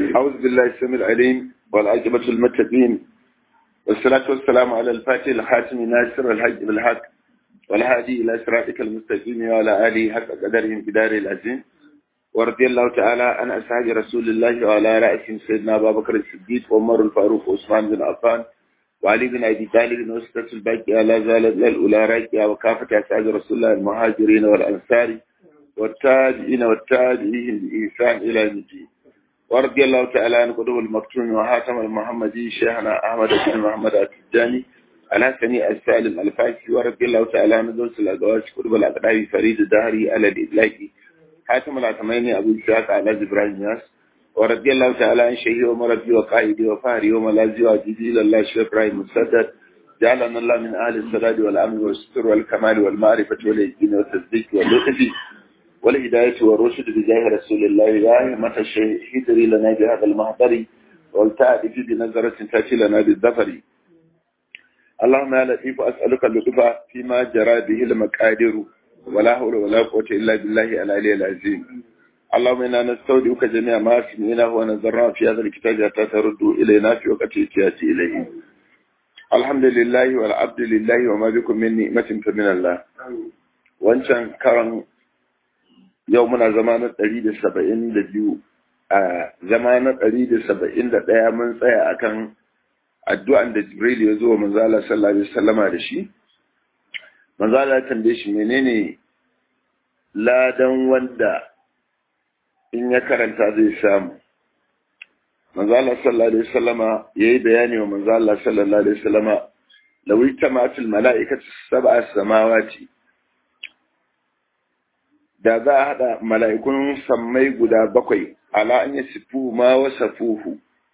أعوذ بالله السميع العليم والعاقبة المتقين والصلاة والسلام على الفاتح الخاتم ناصر الحج بالحق والهادي إلى صراطك المستقيم وعلى آله حق قدرهم بدار العزيم ورضي الله تعالى عن أصحاب رسول الله وعلى رأسهم سيدنا أبا بكر الصديق وعمر الفاروق وعثمان بن عفان وعلي بن أبي طالب وسطة الباقية لا زالت الأولى راكية وكافة أصحاب رسول الله المهاجرين والأنصار والتابعين والتابعين بإحسان إلى الدين ورضي الله تعالى عن قدوم المكتوم وهاتم المحمدي شيخنا أحمد بن محمد التجاني الحسني السالم الفاسي ورضي الله تعالى عن دوس الأزواج قدوم الأقدام فريد الدهري على الإدلاكي حاتم العتمين أبو إسحاق على إبراهيم ياس ورضي الله تعالى عن شيخي ومربي وقائدي وفهري وملازي وعزيزي إلى الله شيخ إبراهيم مسدد جعلنا الله من أهل السداد والأمن والستر والكمال والمعرفة واليقين والتصديق واللطف والهداية والرشد بجاه رسول الله يا همة الشيء حذري لنا بهذا المحضر والتعرف بنظرة تأتي لنا بالظفر اللهم يا لطيف أسألك اللطف فيما جرى به المقادير ولا حول ولا قوة إلا بالله العلي العظيم اللهم إنا نستودعك جميع ما سمعنا ونظرنا في هذا الكتاب حتى ترد إلينا في وقت احتياجي إليه الحمد لله والعبد لله وما بكم من نعمة فمن الله wancan karan yau muna zama na ɗari da saba'in da biyu a zama na ɗari da saba'in da ɗaya mun tsaya akan addu'an da jibril ya zo wa manzala sallallahu alaihi wasallama da shi manzala ya tambaye shi menene ladan wanda in ya karanta zai samu manzala sallallahu alaihi wasallama yayi bayani wa manzala sallallahu alaihi wasallama lawi tamatul mala'ikatu sab'a samawati da za a haɗa mala'ikun sammai guda bakwai ala an yi siffu ma wasa fuhu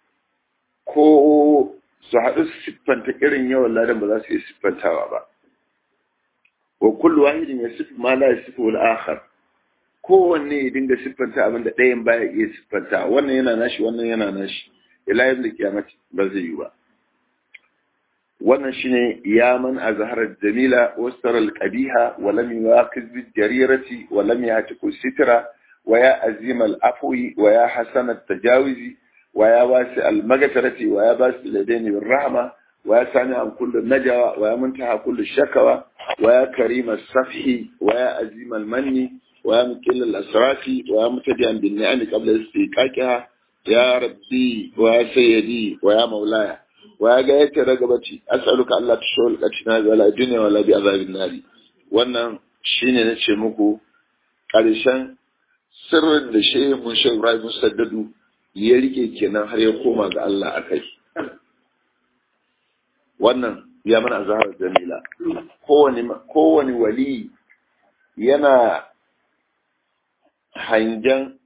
ko su haɗu su siffanta irin yawan ladan ba za su yi siffantawa ba wa kullu wahidin ya siffu ma la ya siffu wal akhar kowanne ya dinga siffanta abin da ɗayan baya iya siffanta wannan yana nashi wannan yana nashi ila yin da kiyamati ba zai yi ba wannan shine ya man azhara jamila wasara alqabiha wa lam yuwaqiz bil jarirati wa lam yatiku sitra wa ya azim al afwi wa ya hasan al tajawizi wa ya wasi al magtarati wa ya basi ladaini bil rahma wa ya sami an kullu najawa wa ya muntaha kullu shakawa wa ya karim al safhi wa ya azim al manni wa ya muqil al asrafi wa ya mutadiyan bin ni'am qabla istiqaqiha ya rabbi wa ya sayyidi wa ya maulaya wa ya ga yake ragabaci as'aluka Allah ta shawal katina bi wala dunya wala bi azabin nari wannan shine nace muku karshen sirrin da shehu mun shehu Ibrahim Musaddadu ya rike kenan har ya koma ga Allah akai wannan ya mana azhar jamila kowani kowani wali yana hangen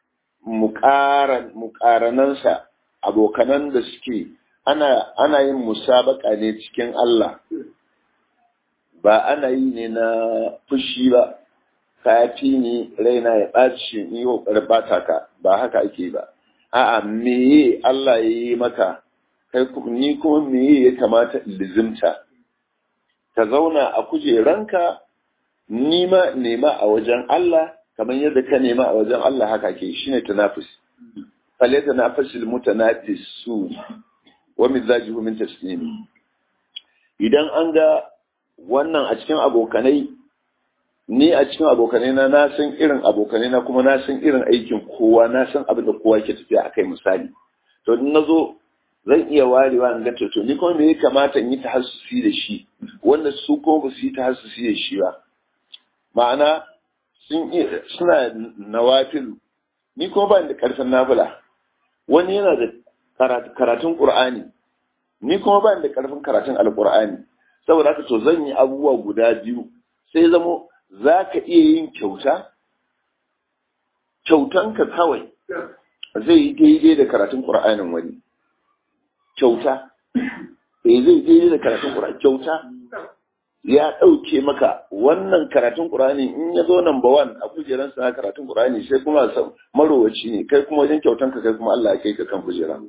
muƙaranansa abokanan da suke ana ana yin musabaka ne cikin Allah ba ana yi ne na fushi ba kafi ni raina ya ɓaci ni ƙoƙarin bata ka ba haka ake ba a'a meye Allah ya yi maka kai ni kuma meye ya kamata in lizimta ka zauna a kujeranka nima nema a wajen Allah kamar yadda ka nema a wajen Allah haka ke shine tanafus falata nafasil mutanafisu wa mizajihu min taslimi idan an ga wannan a cikin abokanai ni a cikin abokanai na na san irin abokanai na kuma na san irin aikin kowa na san abin da kowa ke tafiya akai misali to in nazo zan iya warewa in ga to ni kuma me ya kamata in yi tahassusi da shi wanda su kuma ba su yi tahassusi da shi ba ma'ana sun suna nawafilu ni kuma ba da karfin nafila wani yana da karatun Qur'ani ni kuma ba da karfin karatun Alƙur'ani saboda haka to zan yi abubuwa guda biyu sai zamo za ka iya yin kyauta kyautanka kawai zai yi daidai da karatun Qur'anin wani kyauta eh zai daidai da karatun Qur'ani kyauta ya ɗauke maka wannan karatun Qur'ani in ya zo number one a kujeransa na karatun Qur'ani sai kuma marowaci ne kai kuma wajen kyautanka kai kuma Allah ya kai ka kan kujera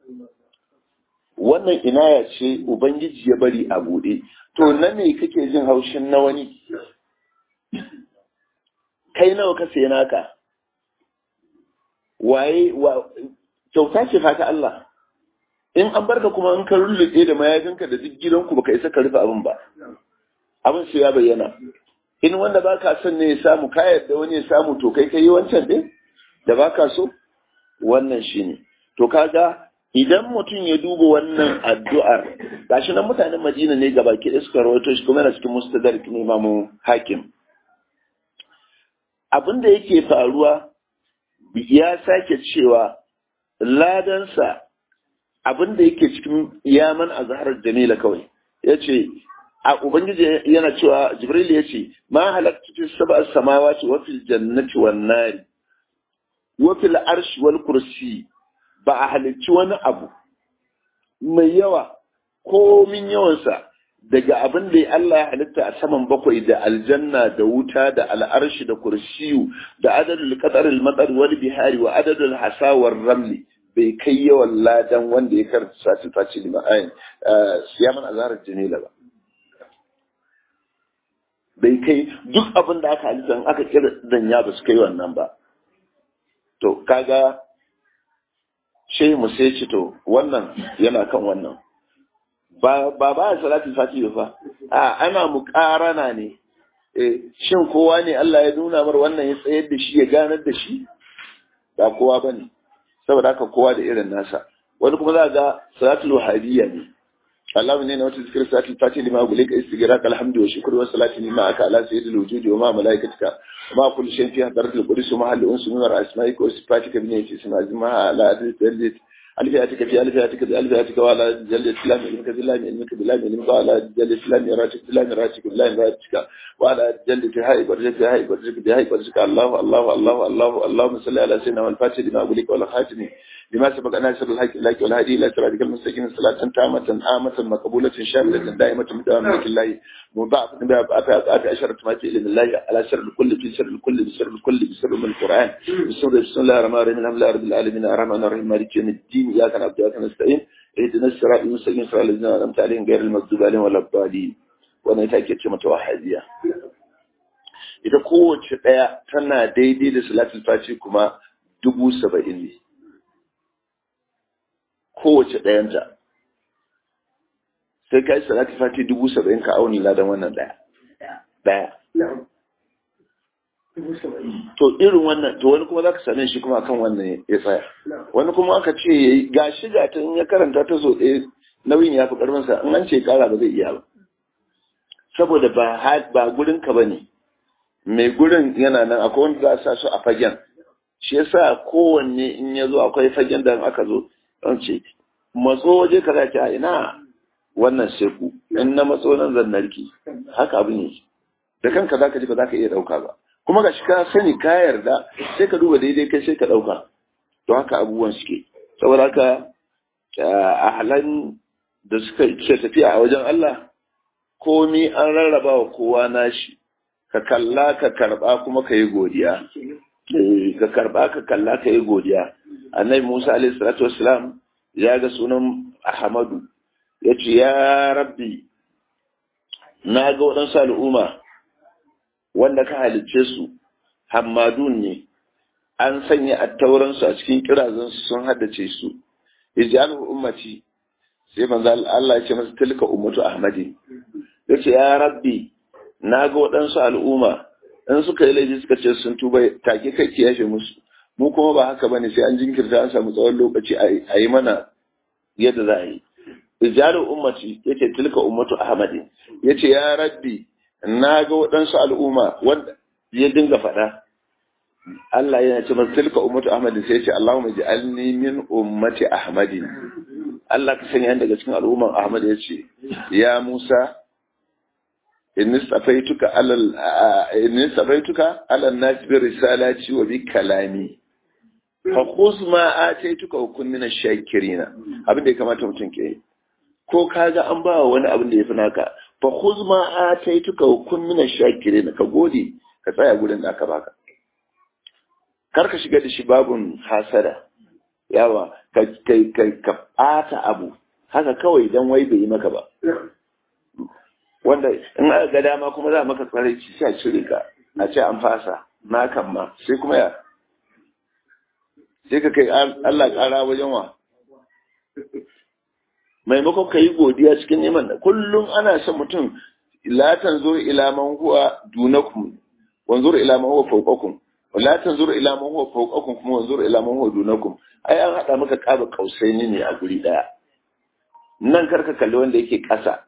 wannan inaya ce ubangiji ya bari a buɗe to na me kake jin haushin na wani kai nawa ka sai naka waye kyauta ce fata Allah in an barka kuma in ka rullube da mayafinka da duk gidanku baka isa ka rufe abin ba abin sai ya bayyana in wanda baka son ne ya samu ka yarda wani ya samu to kai kai wancan din da baka so wannan shine to kaga idan mutum ya duba wannan addu'ar gashi nan mutanen Madina ne gaba ki suka rawaito shi kuma yana cikin mustadrak ne Imam Hakim abin da yake faruwa ya sake cewa ladansa abin da yake cikin yaman azharar jamila kawai yace a ubangiji yana cewa jibril yace ma halaktu fi sab'a samawati wa fil jannati wan nari wa fil arshi wal kursi ba a halicci wani abu mai yawa komin yawansa daga abin da Allah ya halitta a saman bakwai da aljanna da wuta da al'arshi da kursiyu da adadul qadaril matsar wal bihari wa adadul hasawar ramli bai kai yawan ladan wanda ya karanta sati faci lima ayin siyaman azarar jamila ba bai kai duk abin da aka halitta aka kira danya ba su kai wannan ba to kaga shehi mu sai ce to wannan yana kan wannan ba ba ba salatul fati ba a ana muƙarana ne eh shin kowa ne Allah ya nuna mar wannan ya tsayar da shi ya ganar da shi ba kowa bane saboda haka kowa da irin nasa wani kuma za ga salatul wahabiyya ne Allah ne na wata zikir salatul fati lima gulika istighfar alhamdu wa shukru wa salatu lima aka ala sayyidil wujudi wa ma malaikatika ma kullu shay'in fi hadratil qudus wa mahallu unsu min asma'ika wa sifatika bi niyyati isma azma ala adil ألفياتك في ألفياتك بألفياتك وعلى جل الإسلام علمك بالله علمك بالله علمك وعلى جل الإسلام يراتك بالله يراتك بالله يراتك وعلى جل تهاي برجك تهاي برجك تهاي برجك الله الله الله الله اللهم صل على سيدنا والفاتح لما أقولك ولا خاتمي لما سبق أن أسر الحق لك والهدي إلى صراطك المستقيم صلاة تامة آمة مقبولة شاملة دائمة مدام لك الله مضاعف بأبعاد عشرة ما إلى الله على سر الكل في سر الكل بسر الكل بسر من القرآن بسم الله الرحمن الرحيم الحمد لله رب العالمين الرحمن الرحيم مالك يوم الدين إياك نعبد وإياك نستعين اهدنا الصراط المستقيم صراط الذين أنعمت عليهم غير المغضوب عليهم ولا الضالين wannan ita ake ce mata wahadiya ita kowace ɗaya tana daidai da salatul fati kuma dubu saba'in ne kowace ɗayanta sai ka yi salatul fati dubu saba'in ka auni ladan wannan ɗaya ɗaya to irin wannan to wani kuma za ka same shi kuma kan wannan ya tsaya wani kuma aka ce ya yi ga shi ga ta ya karanta ta so ɗaya nauyin ya fi ƙarfinsa in an ce ƙara ba zai iya ba saboda ba ba gurin ka bane mai gurin yana nan akwai wanda za a sa su a fagen shi yasa kowanne in ya zo akwai fagen da aka zo don ce matso waje ka zaki a ina wannan sai ku in na matso nan zan narki haka abin yake da kanka zaka ji ba zaka iya dauka ba kuma ga shi ka sani ka yarda sai ka duba daidai kai sai ka dauka to haka abubuwan suke saboda haka a halan da suka ce tafiya a wajen Allah komi an rarraba wa kowa nashi ka kalla ka karba kuma ka yi godiya ka karba ka kalla ka yi godiya annabi Musa alaihi salatu wassalam ya ga sunan Ahmadu ya ce ya rabbi na ga waɗansu al'umma wanda ka halicce su hammadun ne an sanya attauransu a cikin kirazansu sun haddace su ij'alhu ummati sai manzo Allah ya ce masa tilka ummatu ahmadi yace ya rabbi na ga waɗansu al'umma in suka yi laifi suka ce sun tuba take kai ki yafe musu mu kuma ba haka bane sai an jinkirta an samu tsawon lokaci a yi mana yadda za a yi ijalu ummati yace tilka ummatu ahmadi yace ya rabbi na ga waɗansu al'umma wanda ya dinga faɗa Allah yana ce masa tilka ummatu ahmadin sai ya ce Allahumma ij'alni min ummati ahmadin Allah ka sanya daga cikin al'umman Ahmad ya ce ya Musa inni safaituka alal inni safaituka alal nas bi risalati wa bi kalami fa khuz ma ataituka wa kun min ash-shakirin abin da ya kamata mutum ke ko kaga an ba wani abin da yafi naka fa khuz ma ataituka wa kun min ash-shakirin ka gode ka tsaya gurin da aka baka kar ka shiga da shi babun hasada yawa ka kai kai ka ɓata abu haka kawai dan wai bai yi maka ba wanda in aka ga dama kuma za a maka tsare ci sai cire ka a ce an fasa na kan ma sai kuma ya sai ka kai Allah ƙara wajen wa maimakon ka yi godiya cikin neman kullum ana son mutum la tanzur ila man huwa dunakum wanzur ila man huwa fawqakum wala tanzur ila man huwa fawqakum kuma wanzur ila man huwa dunakum ai an hada maka kaba kausaini ne a guri daya nan karka kalli wanda yake ƙasa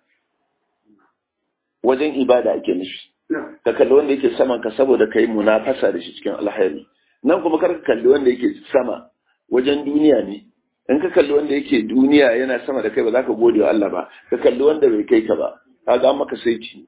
wajen ibada ake nufi ka kalli wanda yake saman ka saboda kai munafasa da shi cikin alhairi nan kuma karka kalli wanda yake sama wajen duniya ne in ka kalli wanda yake duniya yana sama da kai ba za ka gode wa Allah ba ka kalli wanda bai kai ka ba ka ga maka saiti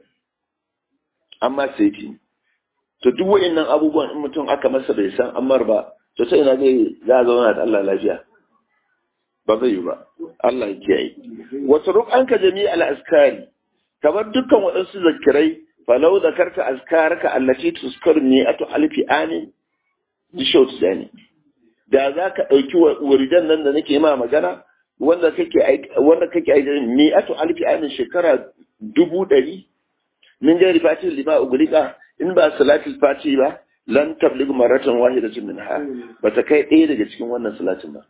amma saiti to duk wa'annan abubuwan in mutum aka masa bai san ammar ba to sai ina zai za a zauna da Allah lafiya ba zai yi ba Allah ya kiyaye wasu rukanka jami'al askari kamar dukkan waɗansu zakirai falau zakarta azkaraka allati tuskar ni atu alfi amin dishot zani da za ka ɗauki wuridan nan da nake ma magana wanda kake wanda kake aiki ni atu alfi amin shekara dubu ɗari min jari fatin lima ugulika in ba salatul fati ba lan tablig maratan wahidatin minha ba ta kai ɗaya daga cikin wannan salatin ba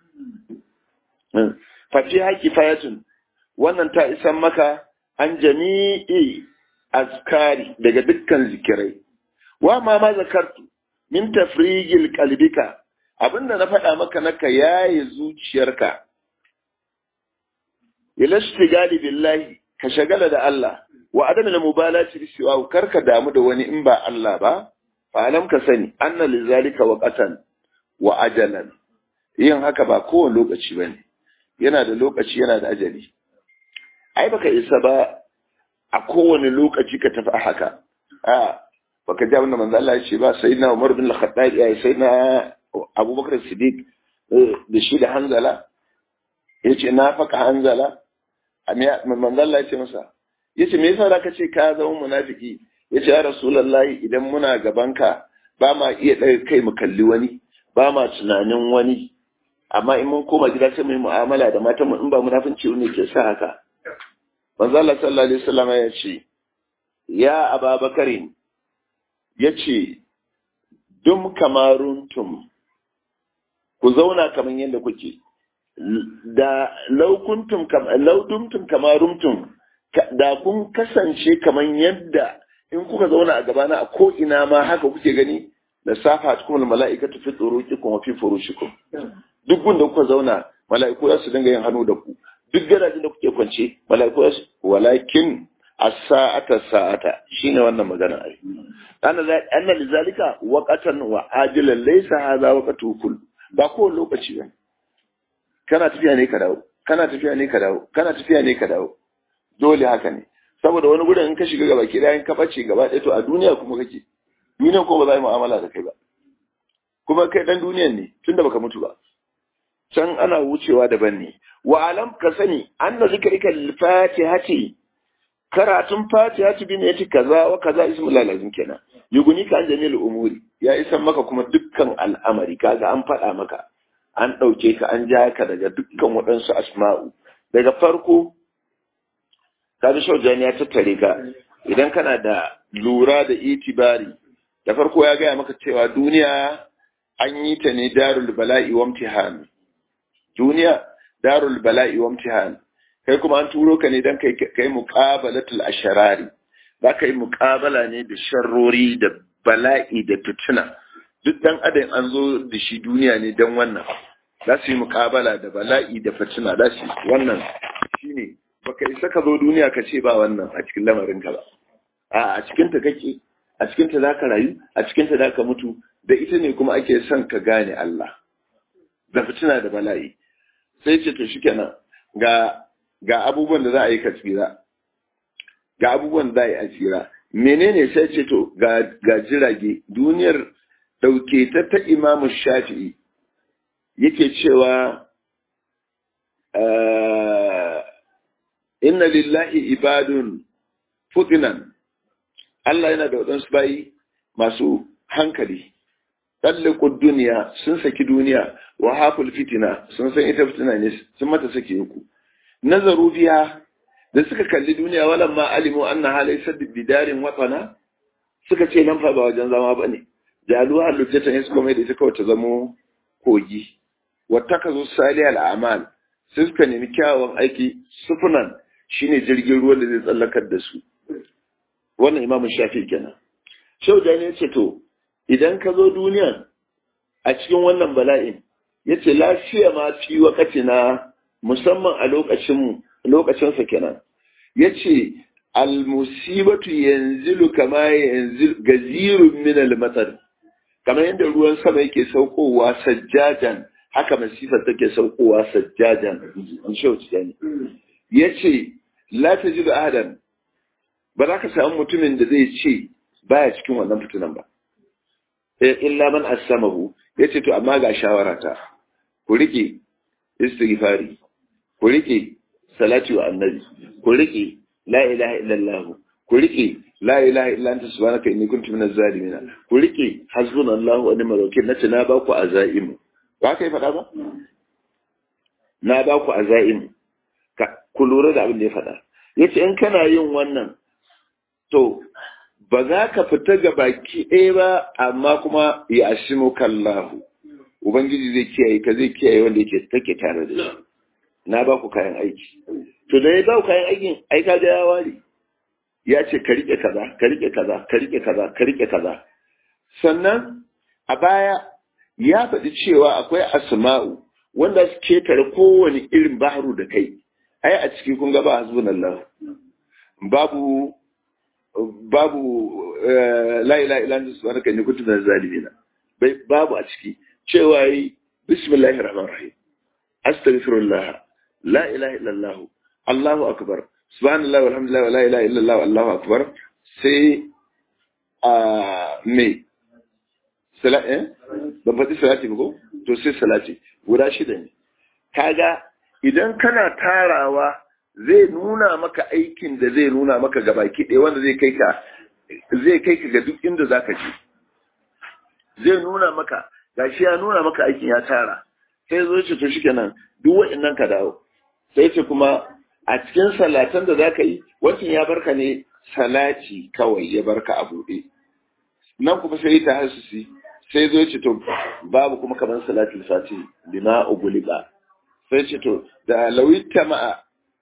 fati haki fayatun wannan ta isan maka an jami'i azkari daga dukkan zikirai wa ma ma zakartu min tafrigil qalbika abinda na faɗa maka naka yaye zuciyarka ila istigali billahi ka shagala da Allah wa adam al mubalati bi siwa karka damu da wani in ba Allah ba fa alam ka sani anna lizalika waqatan wa ajalan yin haka ba kowane lokaci bane yana da lokaci yana da ajali ai baka isa ba a kowane lokaci ka tafi haka a baka ji abin da manzo Allah ya ce ba sayyidina Umar bin Al-Khattab ya sayyidina Abubakar Siddiq da shi da Hanzala yace na faka Hanzala manzo Allah ya ce masa yace me yasa zaka ce ka zama munafiki yace ya Rasulullahi idan muna gabanka ba ma iya daga kai mu kalli wani ba ma tunanin wani amma in mun koma gida sai mu yi mu'amala da matan mu in ba munafinci ne ke sa haka manzo Allah sallallahu alaihi wasallam ya ce ya ababakarin ya ce dum kamaruntum ku zauna kamar yadda kuke da laukuntum laudumtum kamaruntum da kun kasance kamar yadda in kuka zauna a gabana a ko ina ma haka kuke gani da safa cikin mala'ikatu fi tsurukikum wa fi furushikum duk gunda kuka zauna mala'iku za su dinga yin hannu da ku duk gadajen da kuke kwance mala'iku za su walakin as-sa'ata sa'ata shine wannan magana ai ana anna lizalika waqatan wa ajilan laysa hadha waqtu kull ba ko lokaci ba kana tafiya ne ka dawo kana tafiya ne ka dawo kana tafiya ne ka dawo dole haka ne saboda wani gurin in ka shiga gaba ki in ka bace gaba ɗaya to a duniya kuma kake duniya ko ba za yi mu'amala da kai ba kuma kai dan duniyan ne tunda baka mutu ba can ana wucewa daban ne wa alam ka sani anna zikrika lil fatihati karatun fatihati bin yati kaza wa kaza ismul lazim kenan yuguni ka an jamil umuri ya isan maka kuma dukkan al'amari kaga an faɗa maka an ɗauke ka an ja ka daga dukkan waɗansu asma'u daga farko kaga shaujani ya tattare ka idan kana da lura da itibari da farko ya gaya maka cewa duniya an yi ta ne darul bala'i wa imtihan duniya darul bala'i wa imtihan kai kuma an turo ka ne dan kai kai muqabalatul asharari za ka yi muqabala ne da sharrori da bala'i da fitina duk dan adam an zo da shi duniya ne dan wannan za su yi muqabala da bala'i da fitina za su wannan shine baka isa ka zo duniya ka ce ba wannan a cikin lamarin ka ba a a cikin ta kake a cikin ta zaka rayu a cikin ta zaka mutu da ita ne kuma ake son ka gane Allah da fitina da bala'i sai ce to shikenan ga ga abubuwan da za a yi ka tsira ga abubuwan da za a yi a tsira menene sai ce to ga ga jirage duniyar dauke ta ta Imam Shafi'i yake cewa inna lillahi ibadun futinan Allah yana da waɗansu bayi masu hankali ɗallikun duniya sun saki duniya wa haful fitina sun san ita fitina ne sun mata saki uku nazaru biya da suka kalli duniya walan ma alimu anna halai saddi bidarin watana suka ce nan fa ba wajen zama bane jaluwa halittata ne suka mai da ita kawai ta zamo kogi wata ka zo sali al'amal sai suka nemi kyawawan aiki sufunan shine jirgin ruwan da zai tsallakar da su wannan imamun shafi kenan shau da ya ce to idan ka zo duniya a cikin wannan bala'in ya ce lafiya ma fi wakati na musamman a lokacin lokacinsa kenan ya ce almusibatu yanzilu kama yanzil gazirun min almatar kamar yadda ruwan sama yake saukowa sajjajan haka masifar take saukowa sajjajan in shauci yani ya ce la ta ji da ahadan ba za ka samu mutumin da zai ce baya cikin wannan fitinan ba illa man asamahu ya ce to amma ga shawara ta ku rike istighfari ku rike salati wa annabi ku rike la ilaha illallah ku rike la ilaha illa anta subhanaka inni kuntu minaz zalimin ku rike hasbunallahu wa ni'mal wakeel nace na ba ku azaimu ba kai faɗa ba na ba ku azaimu ku lura da abin da ya faɗa yace in kana yin wannan to ba za ka fita ga baki ɗaya ba amma kuma ya ashimu kallahu ubangiji zai kiyaye ka zai kiyaye wanda yake take tare da shi na ba ku kayan aiki to da ya ba ku kayan aikin ai ka ga ya ware ya ce ka rike kaza ka rike kaza ka rike kaza ka rike kaza sannan a baya ya faɗi cewa akwai asma'u wanda su ketare kowane irin baharu da kai ai a ciki kun ga ba hasbunallahu babu babu la ilaha illa anta subhanaka inni kuntu minaz zalimin bai babu a ciki cewa yi bismillahir rahmanir rahim astaghfirullah la ilaha illa allah allahu akbar subhanallah walhamdulillah wa la ilaha illa allah allahu akbar sai a me sala eh ban faɗi salati ba ko to sai salati guda shida ne kaga idan kana tarawa zai nuna maka aikin da zai nuna maka gabaki ɗaya wanda zai kai ka zai kai ka ga duk inda za ka je zai nuna maka gashi ya nuna maka aikin ya tara sai zo ce to shikenan duk waɗannan ka dawo sai ce kuma a cikin salatan da za ka yi wancan ya barka ne salati kawai ya barka a buɗe nan kuma sai ta hasusi sai zo ce to babu kuma kamar salatul fati bima uguliba sai ce to da lawita ma'a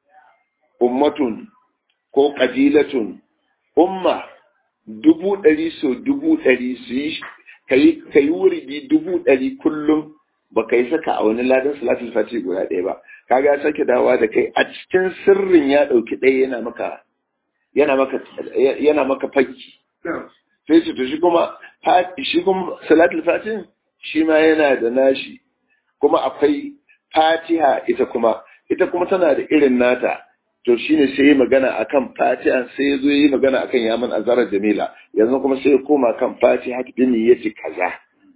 ummatun ko ƙabilatun umma dubu ɗari so dubu ɗari su yi ka yi wuridi dubu ɗari kullum ba ka yi saka a wani ladan salatul fati guda ɗaya ba kaga ya sake dawa da kai a cikin sirrin ya ɗauki ɗaya yana maka yana maka yana maka fakki sai ce to shi kuma shi kuma salatul fatin shi ma yana da nashi kuma akwai fatiha ita kuma ita kuma tana da irin nata to shine sai yi magana akan fatiha sai ya zo yi magana akan yaman azarar jamila yanzu kuma sai ya koma kan fatiha bin yace kaza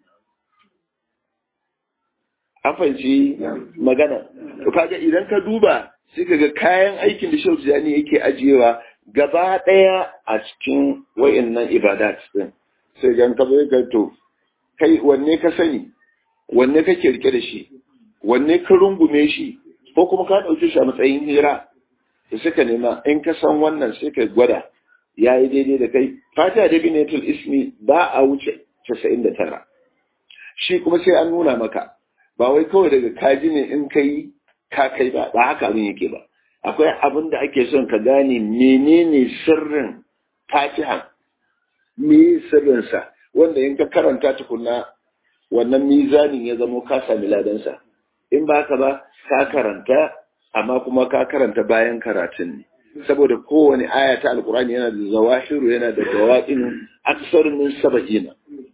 an fahimci magana to kaga idan ka duba sai kaga kayan aikin da Shehu Tijani yake ajiyewa gaba daya a cikin wayannan ibadat din sai gan ka bai ga to kai wanne ka sani wanne kake rike da shi wanne ka rungume shi ko kuma ka dauke shi a matsayin hira da suka nema in ka san wannan sai ka gwada ya yi daidai da kai fata da binatul ismi ba a wuce 99 shi kuma sai an nuna maka ba wai kawai daga kaji ne in kai ka kai ba ba haka abin yake ba akwai abin da ake son ka gane menene sirrin fatiha me sirrinsa wanda in ka karanta tukuna wannan mizanin ya zamo ka sami ladansa in ba ka ba ka karanta amma kuma ka karanta bayan karatun ne saboda kowane aya ta alkurani yana da zawahiru yana da jawabin aksar min saba'ina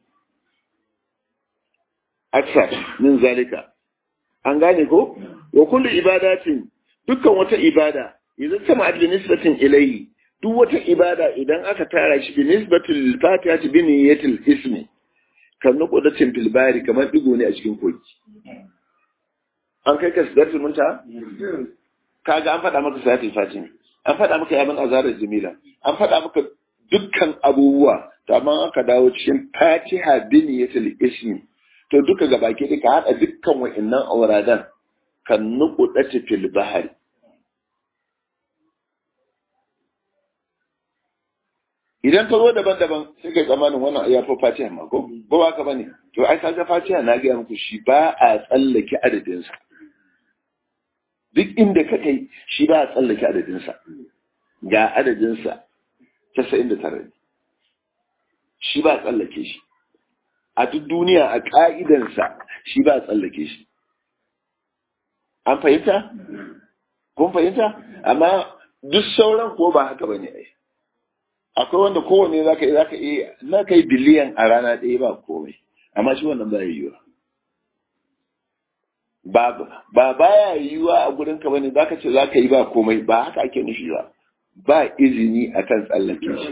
aksar min zalika an gane ko wa kullu ibadatin dukkan wata ibada idan sama bi nisbatin ilayhi duk wata ibada idan aka tara shi bi nisbatil fatihati bi niyyatil ismi kan nuqdatin fil bari kamar digo ne a cikin koki an kai ka sidatul munta kaga an faɗa maka salatul fatim an faɗa maka yaman azarar jamila an faɗa maka dukkan abubuwa to amma aka dawo cikin fatiha biniyatul ismi to duka gabaki duka haɗa dukkan wa'annan auradan kan nuqdati fil bahri idan ta zo daban-daban sai kai tsammanin wannan ya fi fatiha ma ko ba ba ka bane to ai kaga fatiha na gaya muku shi ba a tsallake adadinsa duk inda ka kai shi ba a tsallake adadinsa ga adadinsa casa'in da tara shi ba a tsallake shi a duk duniya a ƙa'idansa shi ba a tsallake shi an fahimta? kun fahimta? amma duk sauran ko ba haka ba ne ai akwai wanda kowane za ka yi za ka iya na kai biliyan a rana ɗaya ba komai amma shi wannan ba yiwuwa ba ba baya yiwuwa a gurin ka bane zaka ce zaka yi ba komai ba haka ake nufi ba ba izini akan tsallake shi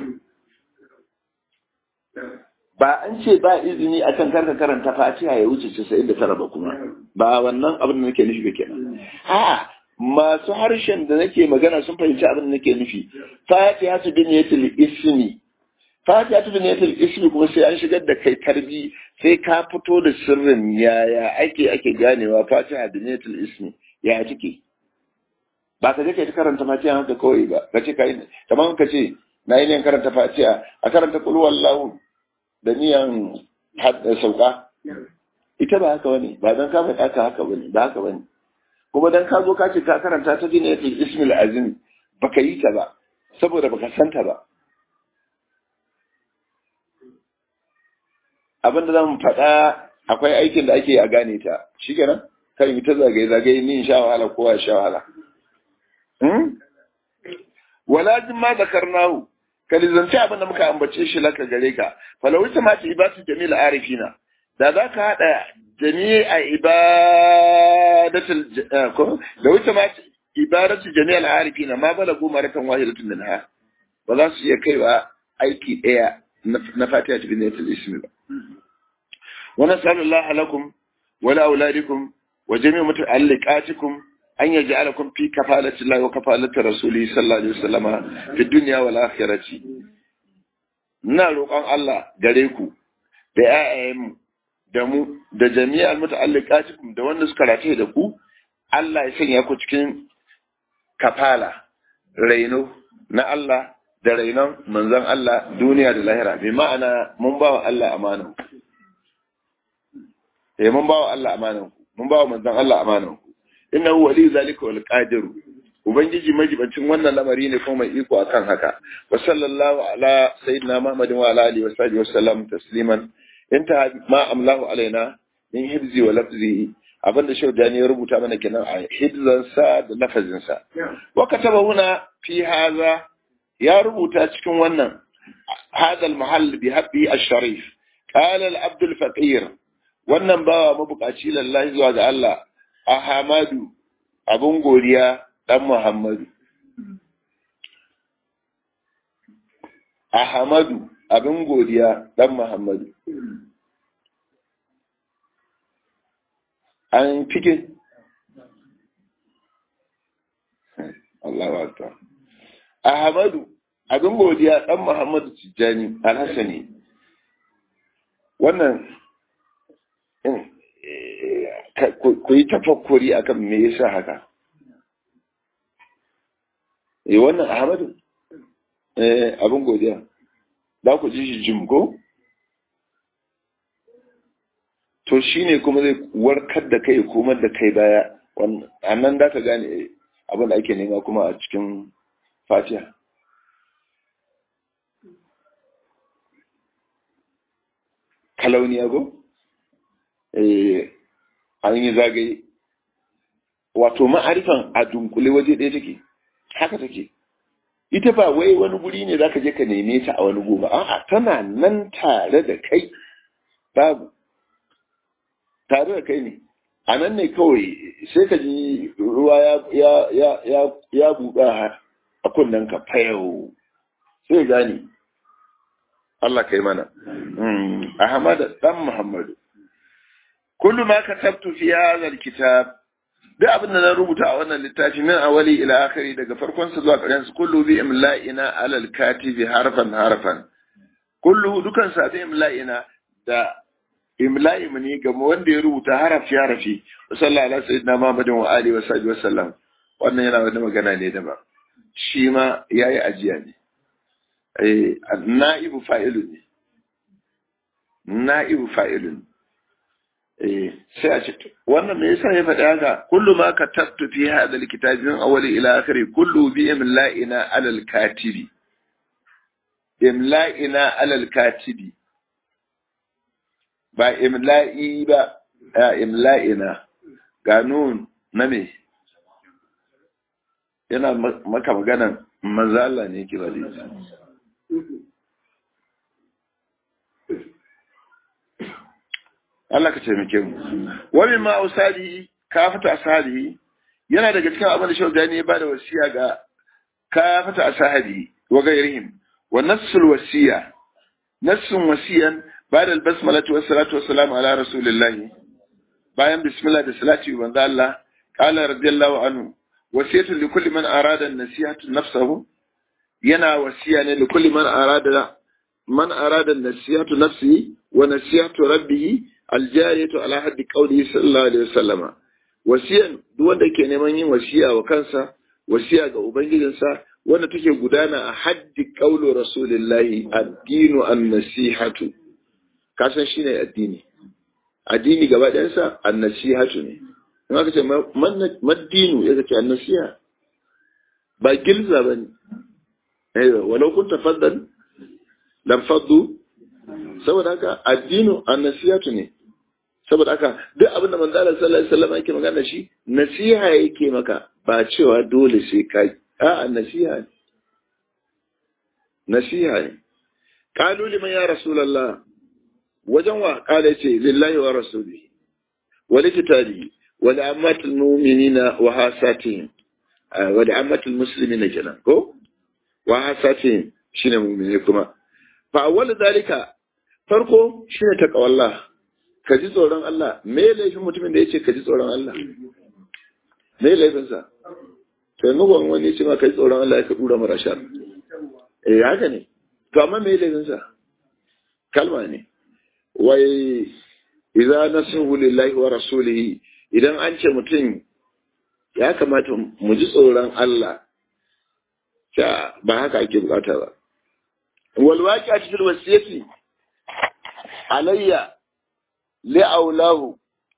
ba an ce ba izini akan karka karanta fatiha ya wuce 99 ba kuma ba wannan abin da nake nufi ba kenan a masu harshen da nake magana sun fahimci abin da nake nufi fatiha su bin yatil ismi fatiha su bin yatil ismi kuma sai an shigar da kai tarbi sai ka fito da sirrin yaya ake ake ganewa fatiha bin yatil ismi ya take ba ka je kai ta karanta fatiha haka kawai ba ka ce kai kamar ka ce na yi ne karanta fatiha a karanta kul wallahu da niyan sauka ita ba haka bane ba dan ka faɗa ka haka bane ba haka bane kuma dan ka zo ka ce ka karanta ta dina yatul ismil azim baka yi ta ba saboda baka santa ba abin da zan faɗa akwai aikin da ake a gane ta shikenan kan yi ta zagaye zagaye ni sha wahala kowa sha wahala wala jin ma zakarnahu ka lizanci abin da muka ambace shi laka gare ka falau ita ma ta ibatu jamil arifina da za ka haɗa jami'a ibadatul ko da wuce ma ibadatu jami'al arifina ma balagu maratan wahidatun minha ba za su iya kaiwa aiki ɗaya na fatiha ta binatul ismi ba wa nas'alullah lakum wa la auladikum wa jami'u muta'alliqatikum an yaj'alakum fi kafalati Allah wa kafalati rasuli sallallahu alaihi wasallama fi dunya wal akhirati ina roƙon Allah gare ku da ƴaƴayenmu da mu da jami'al muta'alliqatikum da wanda suka rataye da ku Allah ya sanya ku cikin kafala raino na Allah da rainon manzon Allah duniya da lahira bi ma'ana mun ba wa Allah amanan ku eh mun ba wa Allah amanan ku mun ba wa manzon Allah amanan ku innahu wali zalika wal qadiru ubangiji majibancin wannan lamari ne kuma mai iko akan haka wa sallallahu ala sayyidina muhammadin wa ala alihi wa sahbihi wa sallam tasliman inta ma amlahu alaina min hibzi wa lafzi abinda shau dani ya rubuta mana kenan a hibzansa da lafazinsa wa kataba huna fi haza ya rubuta cikin wannan هذا المحل بحبه الشريف قال العبد الفقير wannan bawa mabukaci lallahi zuwa ga Allah Ahmadu abun godiya dan Muhammadu Ahmadu abin godiya dan Muhammadu an fike Allahu akbar Ahmadu abin godiya dan Muhammadu Tijjani Alhassani wannan ku yi tafakkuri akan me yasa haka eh wannan Ahmadu eh abin godiya za ku ji shi jim ko to shine kuma zai warkar da kai komar da kai baya wannan annan da ka gane abin da ake nema kuma a cikin Fatiha kalauniya go eh an yi zagaye wato ma'arifan a dunkule waje ɗaya take haka take ita ba wai wani guri ne zaka je ka neme ta a wani gobe a'a tana nan tare da kai babu tare da kai ne a nan ne kawai sai ka ji ruwa ya ya ya ya ya buɗa a kunnen ka fayau sai gani Allah kai mana Ahmad dan Muhammadu kullu ma katabtu fi hadha alkitab duk abin da na rubuta a wannan littafi min awali ila akhiri daga farkon sa zuwa ƙarshen sa kullu bi imla'ina ala alkatibi harfan harfan kullu dukan sa bi imla'ina da imla'i mu ne ga wanda ya rubuta harafi harafi sallallahu alaihi sayyidina Muhammadin wa alihi wa sahbihi wa sallam wannan yana wani magana ne daban shi ma yayi ajiya ne eh na'ibu fa'ilun ne na'ibu fa'ilun eh sai a ce wannan me yasa ya faɗi haka kullu ma katabtu fi hadha alkitabi min awwali ila akhiri kullu bi imla'ina ala alkatibi imla'ina ala alkatibi ba imla'i ba a imla'ina ga nun na me yana maka maganan manzala ne ke bari Allah ka taimake mu wani ma usadi kafata ashabi yana daga cikin abin da shaudani ya bada wasiya ga kafata ashabi wa gairihim wa nassul wasiya nassun wasiyan ba'da al-basmala wa salatu wa salam ala rasulillah bayan bismillah da salati wa manzo Allah qala radiyallahu anhu wasiyatu li kulli man arada an-nasihatu nafsahu yana wasiya ne li kulli man arada man arada an-nasihatu nafsihi wa nasihatu rabbih aljariyatu ala haddi qawli sallallahu alaihi wasallama wasiyan duk wanda ke neman yin wasiya wa kansa wasiya ga ubangijinsa wanda take gudana a haddi qawli rasulillahi addinu an-nasihatu kasan shine addini addini gaba ɗayansa an-nasihatu ne in aka ce maddinu ya ce an-nasiha ba gilza bane eh walau kunta faddan lam faddu saboda haka addinu an-nasihatu ne saboda haka duk abin da manzo Allah sallallahu alaihi wasallam yake magana shi nasiha yake maka ba cewa dole sai ka a nasiha ne nasiha ne qalu liman ya rasulullah wajen wa kala yace lillahi wa rasuli wa likitabi wa li ammatil mu'minina wa hasatihim wa li ammatil muslimina kenan ko wa hasatihim shine mu'mini kuma fa awwal zalika farko shine taqwallah ka ji tsoron Allah me laifin mutumin da ya ce ka ji tsoron Allah me laifinsa to yanzu kwan wani ce ma ka ji tsoron Allah ya ka dura mara shar eh haka ne to amma me laifinsa kalma ne wai idza nasuhu lillahi wa rasulihi idan an ce mutum ya kamata mu ji tsoron Allah ta ba haka ake bukata ba wal waqi'a fil wasiyati alayya li'aulahu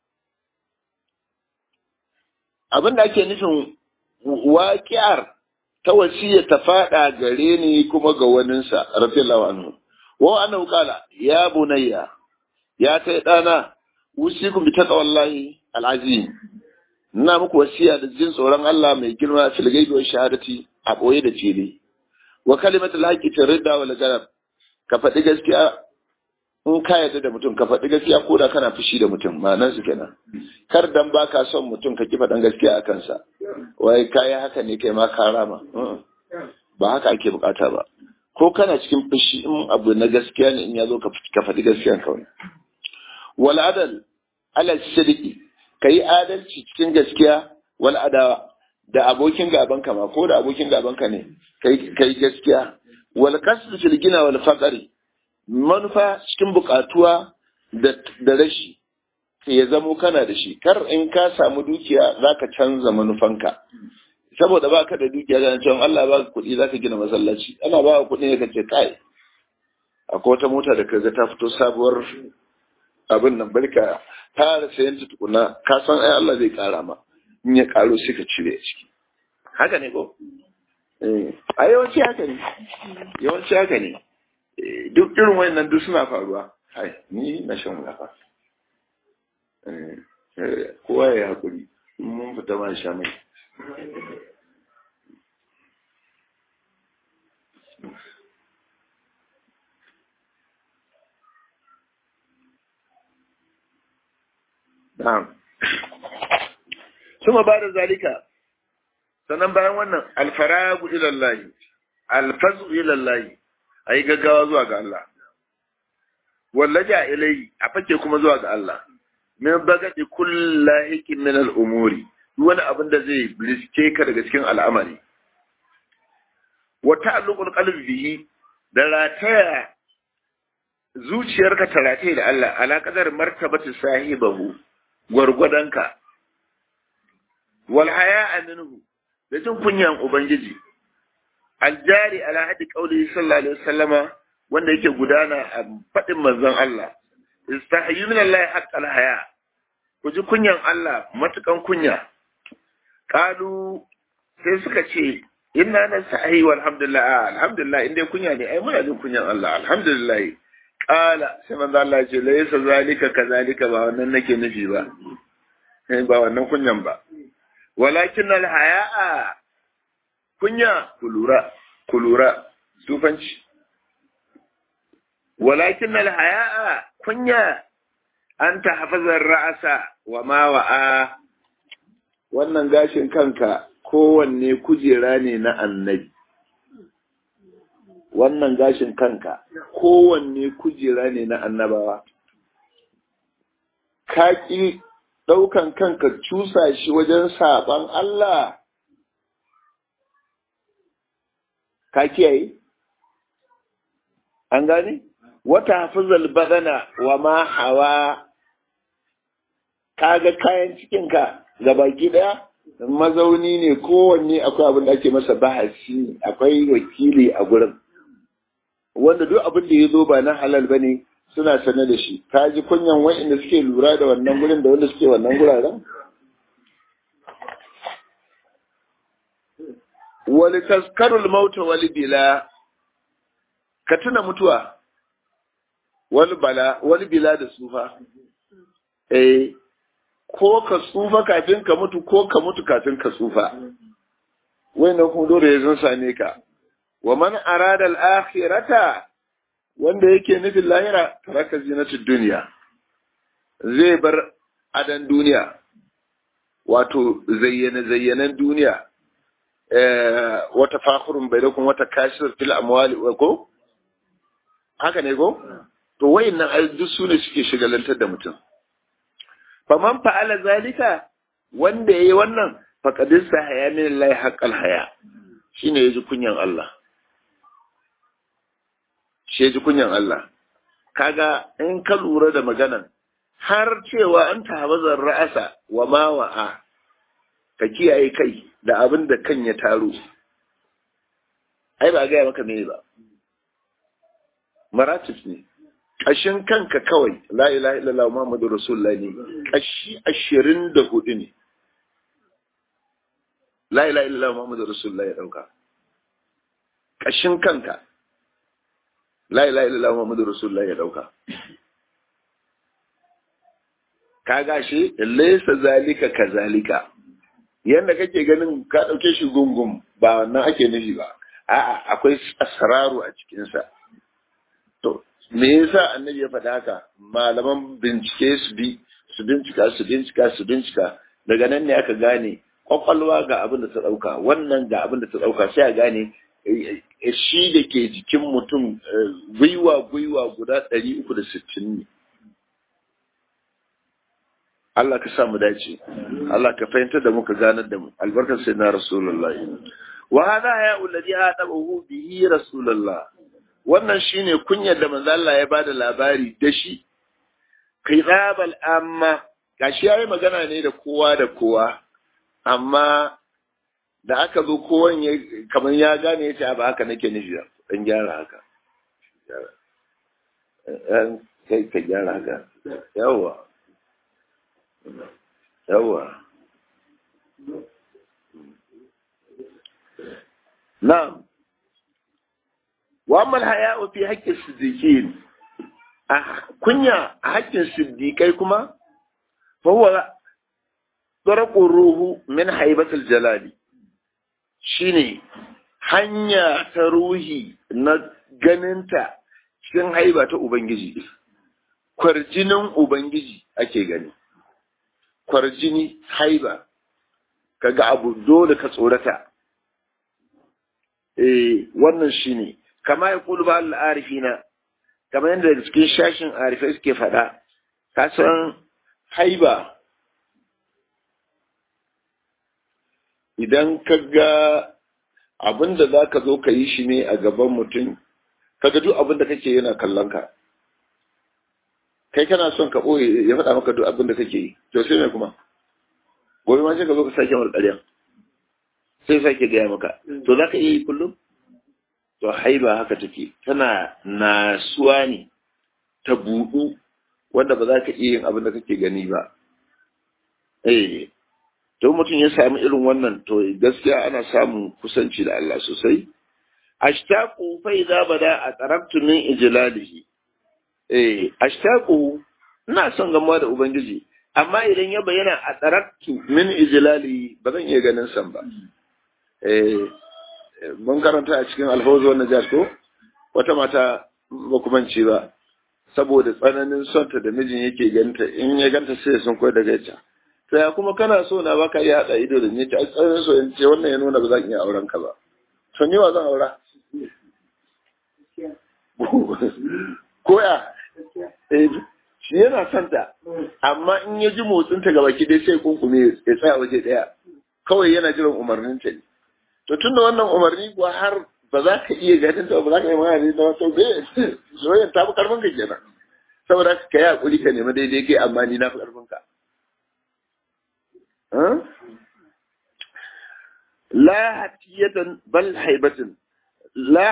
abinda ake nufin waƙiyar ta wasiya ta faɗa gare ni kuma ga waninsa radiyallahu anhu wa annahu qala ya bunayya ya kai dana usikum bi taqwallahi alazim ina muku wasiya da jin tsoron Allah mai girma fil ghaibi wa shahadati a boye da fili wa kalimatul haqqi tarida wal garab ka faɗi gaskiya in ka yarda da mutum ka faɗi gaskiya ko da kana fushi da mutum ma'anar su kenan kar dan baka son mutum ka ki faɗan gaskiya a kansa wai kai haka ne kai ma ka rama ba haka ake bukata ba ko kana cikin fushi in abu na gaskiya ne in ya zo ka faɗi gaskiya kawai wal adal ala sidiki kai adalci cikin gaskiya wal adawa da abokin gaban ka ma ko da abokin gaban ka ne kai kai gaskiya wal qasd fil gina wal faqri manufa cikin bukatuwa da rashi ya zamo kana da shi kar in ka samu dukiya zaka canza manufanka saboda baka da dukiya da cewa Allah baka kuɗi zaka gina masallaci ana ba kuɗi ne kace kai akwai wata mota da kaga ta fito sabuwar abin nan barka fara sayan ta tukuna ka san ai Allah zai kara ma in ya karo sai ka cire ciki haka ne ko eh a yawanci haka ne yawanci haka ne duk irin wayannan duk suna faruwa hai ni na shan wulafa kowa ya hakuri mun fita ma sha mai Na'am. Suma ba da zalika, sannan bayan wannan alfaragu ilallahi, alfazu ilallahi, a yi gaggawa zuwa ga Allah. Wallaja ilai a fake kuma zuwa ga Allah. Min bagaɗi kulla hikin min al'umuri, wani abin da zai riske ka daga cikin al'amari. Wata allukun bihi da rataya zuciyarka ta rataye da Allah, ala kadar martabata sahibahu gwargwadonka. Wal haya minhu da jin kunyan Ubangiji, aljari ala hadi qauli sallallahu alaihi wasallama wanda yake gudana a fadin manzon Allah istahyu min Allah haqqal haya ku ji kunyan Allah matukan kunya qalu sai suka ce inna nasahi walhamdulillah alhamdulillah inda kunya ne ai muna jin kunyan Allah alhamdulillah qala sai manzo Allah ya ce laysa zalika kazalika ba wannan nake nufi ba ba wannan kunyan ba walakin alhaya'a kunya kulura kulura sufanci walakin alhaya'a kunya an ta hafazar ra'asa wa ma wa'a wannan gashin kanka kowanne kujera ne na annabi wannan gashin kanka kowanne kujera ne na annabawa ka ƙi ɗaukan kanka cusa shi wajen saɓan Allah ka kiyaye an gane wata hafizal badana wa ma hawa kaga kayan cikinka ga baki daya mazauni ne kowanne akwai abin da ake masa bahasi akwai wakili a gurin wanda duk abin da ya zo ba na halal bane suna sane da shi ka ji kunyan wa'inda suke lura da wannan gurin da wanda suke wannan guraren wali taskarul mauta wali bila ka tuna mutuwa wali bala wali bila da sufa eh ko ka tsufa kafin ka mutu ko ka mutu kafin ka tsufa wannan kuma dole ya zan same ka wa man arada al-akhirata wanda yake nufin lahira taraka zinatud dunya zai bar adan duniya wato zayyane zayyanan duniya eh wata fakhurun bainakum wata kashir fil amwali ko haka ne ko to wayannan ai duk sune suke shigalantar da mutum faman fa'ala zalika wanda yayi wannan faqadis haya min Allah haqqal haya shine yaji kunyan Allah shi yaji kunyan Allah kaga in ka lura da maganan har cewa an tahabazar ra'asa wa ma wa'a ka kiyaye kai da abin da kan ya taro ai ba ga maka me ba maratif ne ƙashin kanka kawai la ilaha illallah muhammadu rasulullah ne ƙashi ashirin da hudu ne la ilaha illallah muhammadu rasulullah ya ɗauka ƙashin kanka la ilaha illallah muhammadu rasulullah ya ɗauka ka gashi laysa zalika kazalika yanda kake ganin ka ɗauke shi gungun ba wannan ake nufi ba a'a akwai asraru a cikinsa to me yasa annabi ya faɗa haka malaman bincike su bi su bincika su bincika su bincika daga nan ne aka gane kwakwalwa ga abin da ta ɗauka wannan ga abin da ta ɗauka sai a gane shi da ke jikin mutum gwiwa gwiwa guda ɗari uku da sittin ne Allah ka sa mu dace Allah ka fahimtar da mu ka ganar da mu albarkar sai na rasulullahi wa hada ya uladi adabahu bihi rasulullah wannan shine kunyar da manzo Allah ya bada labari da shi qirabal amma gashi yayi magana ne da kowa da kowa amma da aka zo kowan ya kamar ya gane yace ba haka nake nufi dan gyara haka kai ka gyara haka yawa yawa na'am وأما الحياء في حق الصديقين كنيا حق الصديقين كما فهو طرق الروح من حيبة الجلال شيني hanya ta ruhi na ganinta cikin haiba ta Ubangiji, kwarjinin Ubangiji ake gani, kwarjini haiba, kaga abu dole ka tsorata, eh wannan shi ne, kama ya kulu ba al'arifina kamar yadda daga cikin shashin arifai suke faɗa ka san haiba idan ka ga abin da za ka zo ka yi shi ne a gaban mutum ka ga duk abin da kake yana kallon ka kai kana son ka ɓoye ya faɗa maka duk abin da kake yi to sai mai kuma gobe ma sai ka zo ka sake mar ƙarya sai sake gaya maka to za ka iya yi kullum to haiba haka take tana nasuwa ne ta buɗu wanda ba za ka iya yin abin da kake gani ba eh to mutum ya sami irin wannan to gaskiya ana samun kusanci da Allah sosai ashtaqu fa idza bada a taraktu min ijlalihi eh ashtaqu ina son gamuwa da ubangiji amma idan ya bayyana a taraktu min ijlalihi ba zan iya ganin san ba eh mun karanta a cikin alfawzu wannan jas ko wata mata ba kuma ce ba saboda tsananin sonta da mijin yake ganta in ya ganta sai sun koyar daga ita to ya kuma kana so na baka iya hada ido da ni ta tsananin so in ce wannan ya nuna ba zan iya auren ka ba to ni wa zan aura ko ya shi yana son ta amma in ya ji motsin ta gaba ki dai sai kunkume ya tsaya waje daya kawai yana jiran umarnin ta ne to tunda wannan umarni kuwa har ba za ka iya ganin ta ba za ka yi magana da wato be soyayya ta fi karfin ka kenan saboda ka yi hakuri ka nemi daidai kai amma ni na fi karfin ka la hatiyatan bal haibatan la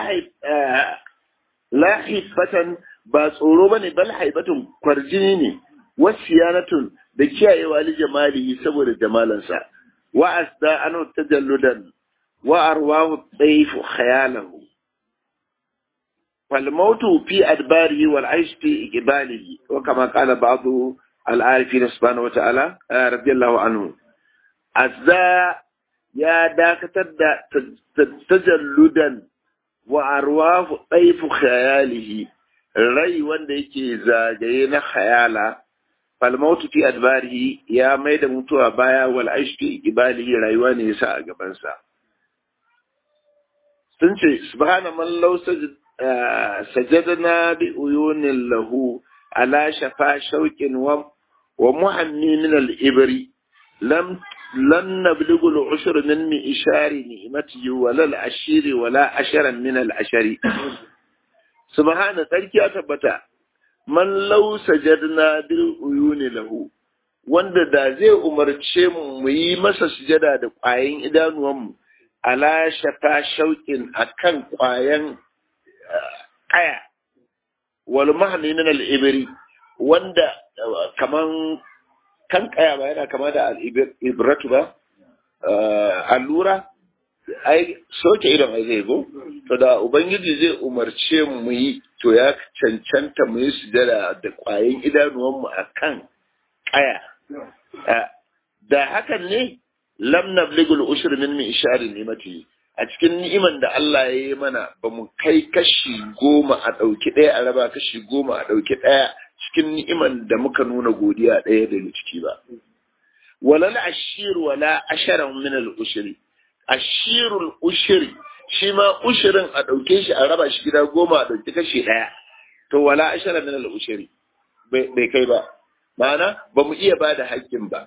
la haibatan ba tsoro bane bal haibatun kwarjini ne wasiyanatun da kiyayewa li jamalihi saboda jamalansa wa asda anu tajalludan وأرواه الضيف خياله فالموت في أدباره والعيش في إقباله وكما قال بعض العارفين سبحانه وتعالى رضي الله عنه أزا يا داك تجلدا وأرواه ضيف خياله rai wanda yake zagaye na khayala falmautu fi adbarihi ya mai da mutuwa baya wal aishki ibalihi rayuwa ne yasa a gabansa sun ce subhana man law sajadna bi uyunin lahu ala shafa shauqin wa wa muhammi min al ibri lam lan nablughu al ushr min mi ishari ni'mati wa la al ashiri wa la asharan min al ashari subhana sarki ya tabbata man law sajadna bil uyuni lahu wanda da zai umarce mu mu yi masa sujada da ƙwayan idanuwanmu ala shafa shauƙin akan ƙwayan ƙaya wal mahni min al ibri wanda kaman kan ƙaya ba yana kama da al ibratu ba allura ai soke idon ai zai go to da ubangiji zai umarce mu yi to ya cancanta mu yi sujada da ƙwayan idanuwanmu akan ƙaya da hakan ne lam nabligul ushur min mi ishari nimati a cikin ni'iman da Allah ya yi mana ba mu kai kashi goma a ɗauki ɗaya a raba kashi goma a ɗauki ɗaya cikin ni'iman da muka nuna godiya ɗaya daga ciki ba walal ashir wala asharan min al ushri ashirul ushri shi ma ushirin a ɗauke shi a raba shi gida goma a ɗauki kashi ɗaya to wala asharan min al ushri bai kai ba ma'ana ba mu iya ba da haƙƙin ba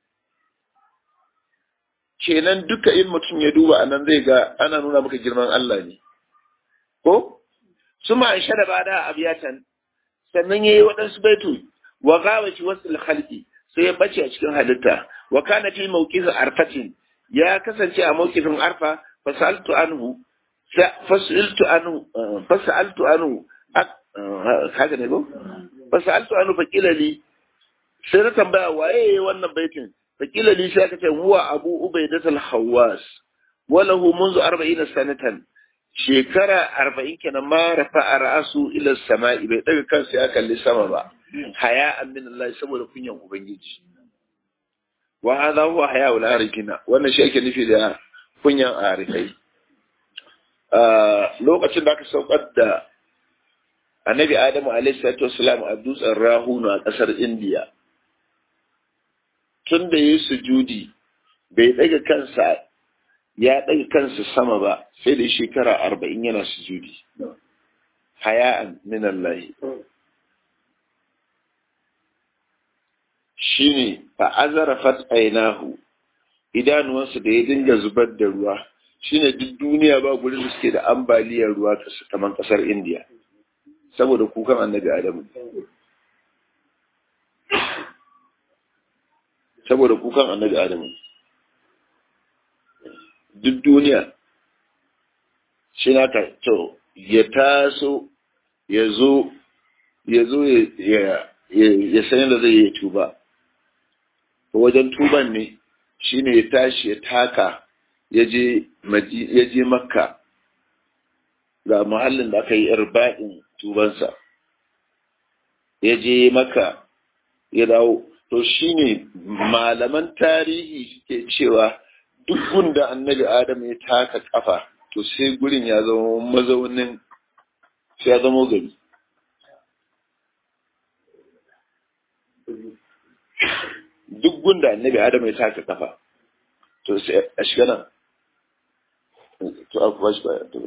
kenan duka in mutum ya duba anan zai ga ana nuna maka girman Allah ne ko suma an shada ba da abiyatan sannan yayi waɗansu baitu wa gawaci wasu khalqi sai ya bace a cikin halitta wa kana fi mawqifi arfatin ya kasance a mawqifin arfa fasaltu anhu fasaltu anhu fasaltu anhu haka ne ko fasaltu anhu faqila li sai na tambaya waye wannan baitin fakila li sai aka ce huwa abu ubaidat al-hawas walahu منذ 40 sanatan shekara 40 kenan ma rafa ra'su ila samai bai daga kansa ya kalli sama ba haya min Allah saboda kunyan ubangiji wa hadha huwa haya ul arifina wannan shi ake nufi da kunyan arifai lokacin da aka saukar da annabi adamu alaihi salatu wasalam a dutsen rahunu a kasar indiya tun da ya yi sujudi bai ɗaga kansa ya ɗaga kansa sama ba sai da shekara arba'in yana sujudi haya'an min Allah shi ne fa'azara fat'ainahu idanuwansu da ya dinga zubar da ruwa shi ne duk duniya ba gurin da suke da ambaliyar ruwa kamar ƙasar indiya saboda kukan annabi adamu saboda kukan annabi adamu duk duniya shi na ka to ya taso ya zo ya zo ya san yadda zai yi tuba wajen tuban ne shine ya tashi ya taka ya je makka ga muhallin da aka yi irba'in tubansa ya je makka ya dawo to shine malaman tarihi suke cewa duk gunda annabi adam ya taka kafa to sai gurin ya zama mazaunin sai ya zama gari duk gunda annabi adam ya taka kafa to sai a shiga nan to a kuma shi baya to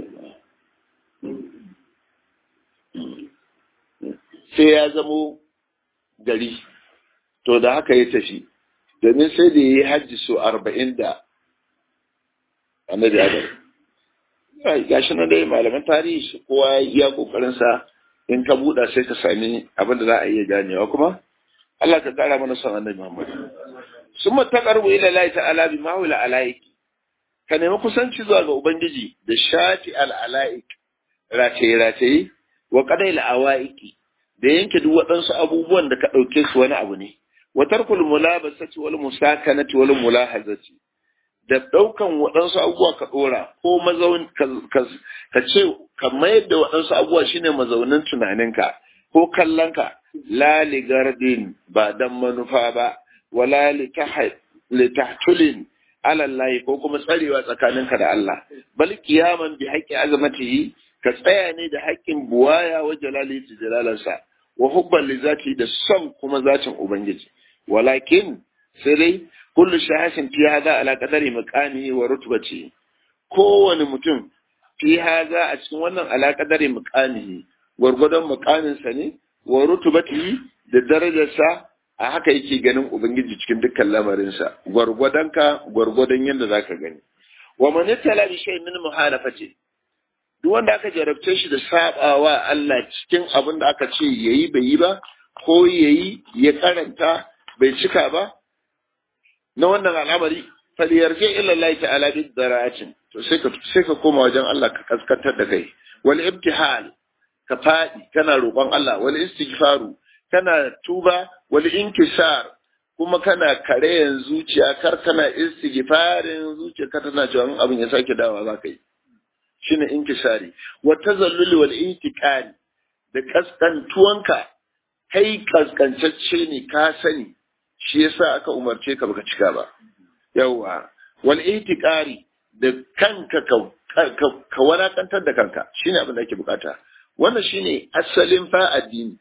sai ya zamo gari to da haka ya tafi domin sai da ya yi hajji so arba'in da annabi adam gashi na dai malaman tarihi kowa ya iya kokarinsa in ka buɗa sai ka sami abin da za a iya ganewa kuma Allah ka kara mana son annabi Muhammad sun matakarbu ila Allah ta'ala bi ma'ula alaik ka nemi kusanci zuwa ga ubangiji da shafi al'alaik rataye rataye wa qadai awaiki da yanke duk waɗansu abubuwan da ka ɗauke su wani abu ne wa tarkul mulabasati wal musakanati wal mulahazati da ɗaukan waɗansu abubuwa ka ɗora ko mazaun ka ce ka mayar da waɗansu abubuwa shine mazaunin tunaninka ko kallonka la li gardin ba dan manufa ba wala li tahtulin alallahi ko kuma tsarewa tsakaninka da Allah bal kiyaman bi haqqi azamatihi ka tsaya ne da haƙƙin buwaya wa jalali da jalalansa wa hubban li zati da son kuma zatin ubangiji walakin sai dai kullu shahasin fi hada ala qadari maqamihi wa rutbati kowane mutum fi hada a cikin wannan ala qadari maqamihi gwargwadon maqaminsa ne wa rutubatihi da darajarsa a haka yake ganin ubangiji cikin dukkan lamarinsa gwargwadonka gwargwadon yadda zaka gani wa man yatala bi shay'in min muhalafati duk wanda aka jarabce shi da sabawa Allah cikin abin da aka ce yayi bai yi ba ko yayi ya karanta bai cika ba na wannan al'amari falyarje illa Allah ta'ala bi dara'atin to sai ka sai ka koma wajen Allah ka kaskantar da kai wal ibtihal ka faɗi kana roƙon Allah wal istighfaru kana tuba wal inkisar kuma kana kareyan zuciya kar kana istighfarin zuciya ka tana cewa abin ya sake dawa za ka yi shine inkisari wa tazallul wal intiqali da kaskantuwanka kai kaskancacce ne ka sani shi yasa aka umarce ka baka cika ba yawa wal intiqari da kanka ka ka wadatantar da kanka shine abin da ake bukata wannan shine asalin fa addini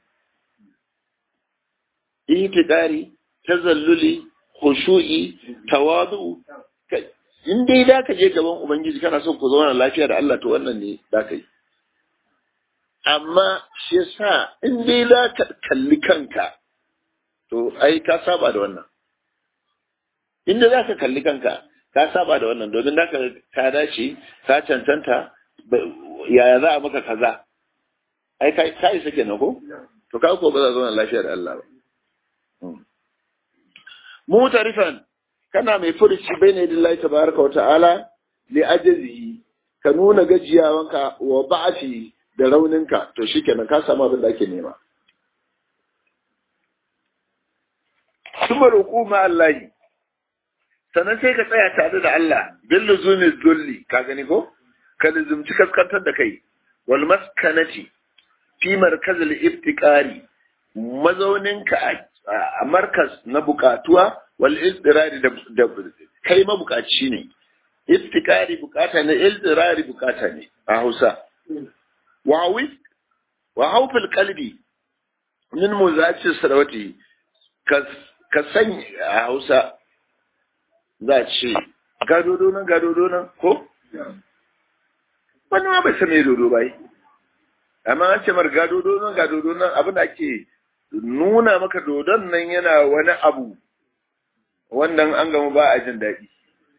itidari tazalluli khushu'i tawadu in dai da ka je gaban ubangiji kana son ku zauna lafiya da Allah to wannan ne da ka yi amma shi yasa in dai da ka kalli kanka to ai ka saba da wannan inda za ka kalli kanka ka saba da wannan domin da ka ka dace ka cancanta yaya za a maka kaza ai ka ka isa kenan ko to ka ko ba za zauna lafiya da Allah ba mutarifan kana mai furuci bayna lillahi tabaraka wa ta'ala li ajzihi ka nuna gajiyawanka wa ba'ati da rauninka to shikenan ka samu abin da ake nema kuma roƙo ma Allah sannan sai ka tsaya tare da Allah bil luzumi dulli ka gani ko ka luzumci kaskantar da kai wal maskanati fi markazil iftiqari mazauninka a markas na bukatuwa wal ildirari da kai mabukaci ne iftikari bukata ne ildirari bukata ne a Hausa wa wa haufil qalbi min muzaci sarawati ka sanya a Hausa za ce gadodo nan gadodo nan ko wani ma bai san me dodo bai amma an ce mar gadodo nan gadodo nan abin da ake nuna maka dodon nan yana wani abu wannan an gama ba a jin daɗi.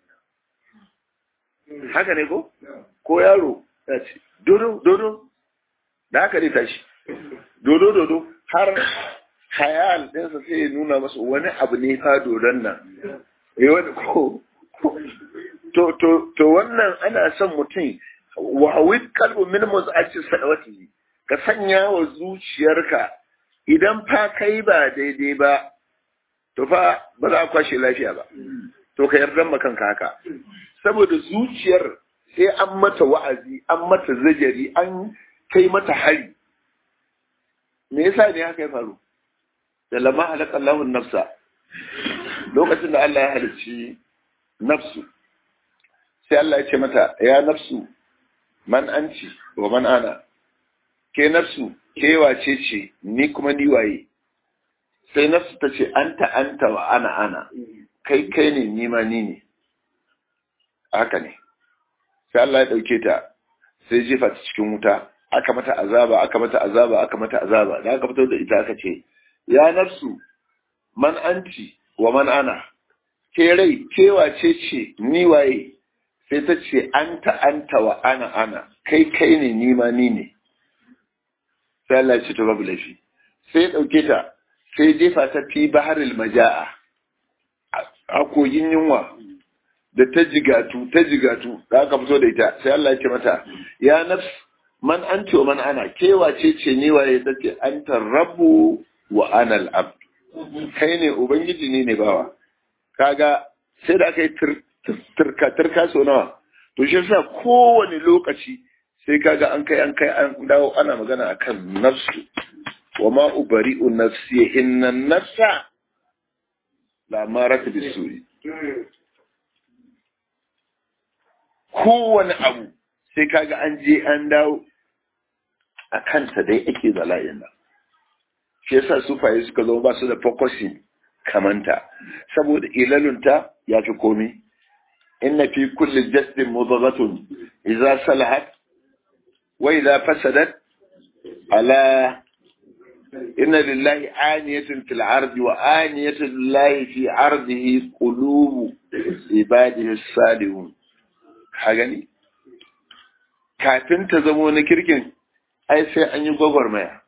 Haka ne ko? Ko yaro ya ce, dodo, dodo, da haka ne tashi. Dodo, dodo, har hayal ɗinsa sai ya nuna masa wani abu ne fa dodon nan. Ya wani ko, to, to, to wannan ana son mutum wa hawid qalbu min muz'ati sadawati ka sanya wa zuciyarka idan fa kai ba daidai ba to fa ba za a kwashe lafiya ba to ka yarda ma kanka haka saboda zuciyar sai an mata wa'azi an mata zajari an kai mata hari me yasa ne haka ya faru da lama halaka Allahu nafsa lokacin da Allah ya halicci nafsu sai Allah ya ce mata ya nafsu man anci wa man ana ke nafsu ke wace ce ni kuma ni waye sai nafsu ta ce anta anta wa ana ana kai kai ne ni ma ni ne haka ne sai Allah ya dauke ta sai jefa ta cikin wuta aka mata azaba aka mata azaba aka mata azaba da aka fito da ita aka ce ya nafsu man anti wa man ana ke rai ke wace ce ni waye sai ta ce anta anta wa ana ana kai kai ne ni ma ni ne sai Allah ya ce to babu laifi sai ya dauke ta sai jefa ta fi baharil maja'a a kogin yunwa da ta jigatu ta jigatu da aka fito da ita sai Allah ya ce mata ya nafs man anti wa man ana ke wace ce ni waye ta ce anta rabbu wa ana al-abd kai ne ubangiji ni ne bawa kaga sai da aka yi turka turka so nawa to shi yasa kowane lokaci sai kaga an kai an kai an dawo ana magana akan nafsu wa ma ubari'u nafsi inna nafsa la marata bisuri kowane abu sai kaga an je an dawo a kanta dai ake zala'in nan shi yasa sufaye suka zama ba su da focusing kamanta saboda ilalunta ya fi komi inna fi kulli jasdin mudghatun idza salahat wa idza fasadat ala inna lillahi aniyatun fil ardi wa aniyatun lillahi fi ardihi qulubu ibadihi salihun ka gani kafin ta zamo na kirkin ai sai an yi gwagwarmaya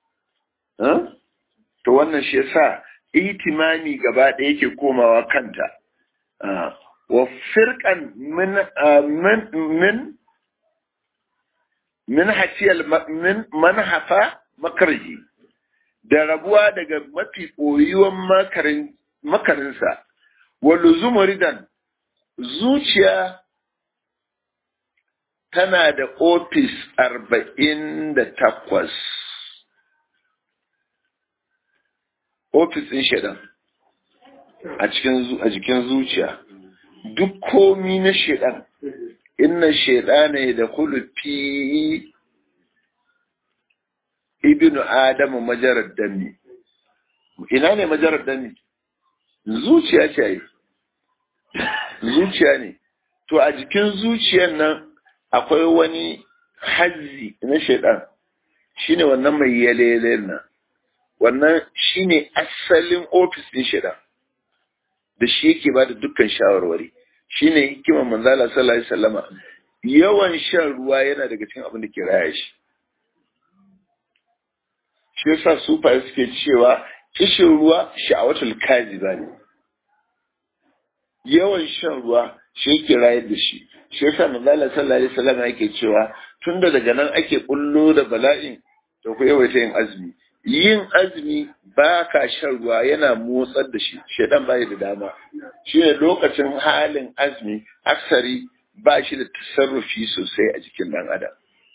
to wannan shi yasa itimami gaba ɗaya yake komawa kanta wa firqan min min min min hafiyal min manhafa makarji da rabuwa daga mafi koyuwan makarin makarinsa wa luzumuridan zuciya tana da ofis arba'in da takwas ofis ɗin shaidan a jikin zuciya duk komi na shaidan inna shaidana da fi ibnu adamu majarar dami ina ne majarar dami zuciya ce yi zuciya ne to a jikin zuciyan nan akwai wani hazzi na shaidan shine wannan mai yale nan wannan shine asalin ofis din shaidan da shi yake ba da dukkan shawarwari shine hikimar manzala sallallahu alaihi wasallama yawan shan ruwa yana daga cikin abin da ke raya shi shi yasa sufaye suke cewa kishin ruwa sha'awatul kaziba ne yawan shan ruwa shi yake rayar da shi shi yasa manzala sallallahu alaihi wasallam yake cewa tunda daga nan ake kullo da bala'in to ku yawaita yin azumi yin azumi ba ka shan ruwa yana motsar da shi shedan ba da dama shi ne lokacin halin azumi aksari ba shi da tasarrufi sosai a jikin dan adam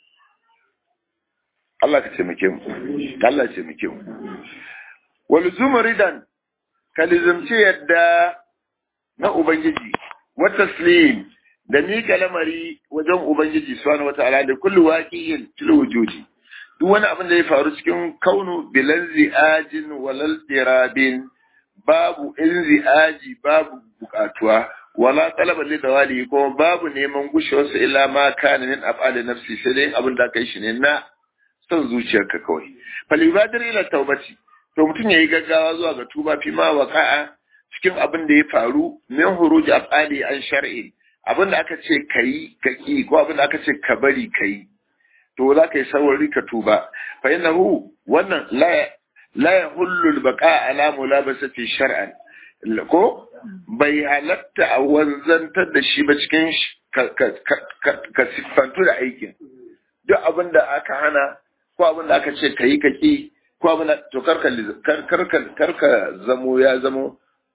Allah ka taimake mu Allah ya taimake mu wal zumridan kalizumci yadda na ubangiji wa taslim da mika lamari wajen ubangiji subhanahu wataala da kullu waqi'in fil wujudi duk wani abin da ya faru cikin kaunu bilan zi'ajin walal dirabin babu in zi'aji babu bukatuwa wala talaba li dawali ko babu neman gushewarsa illa ma kana min af'ali nafsi sai dai abin da kai shi ne na son zuciyarka kawai fal ibadir ila tawbati to mutum yayi gaggawa zuwa ga tuba fi ma waqa'a cikin abin da ya faru min huruj af'ali an shar'i abin da aka ce kayi kaki ko abin da aka ce ka bari kayi to za ka yi saurari ka tuba fa innahu wannan la la yahullu al-baqa ala mulabasati shar'an ko bai halatta a wanzantar da shi ba cikin ka siffantu da aikin duk abin da aka hana ko abin da aka ce ka yi ka ƙi ko abin da to karka zamo ya zamo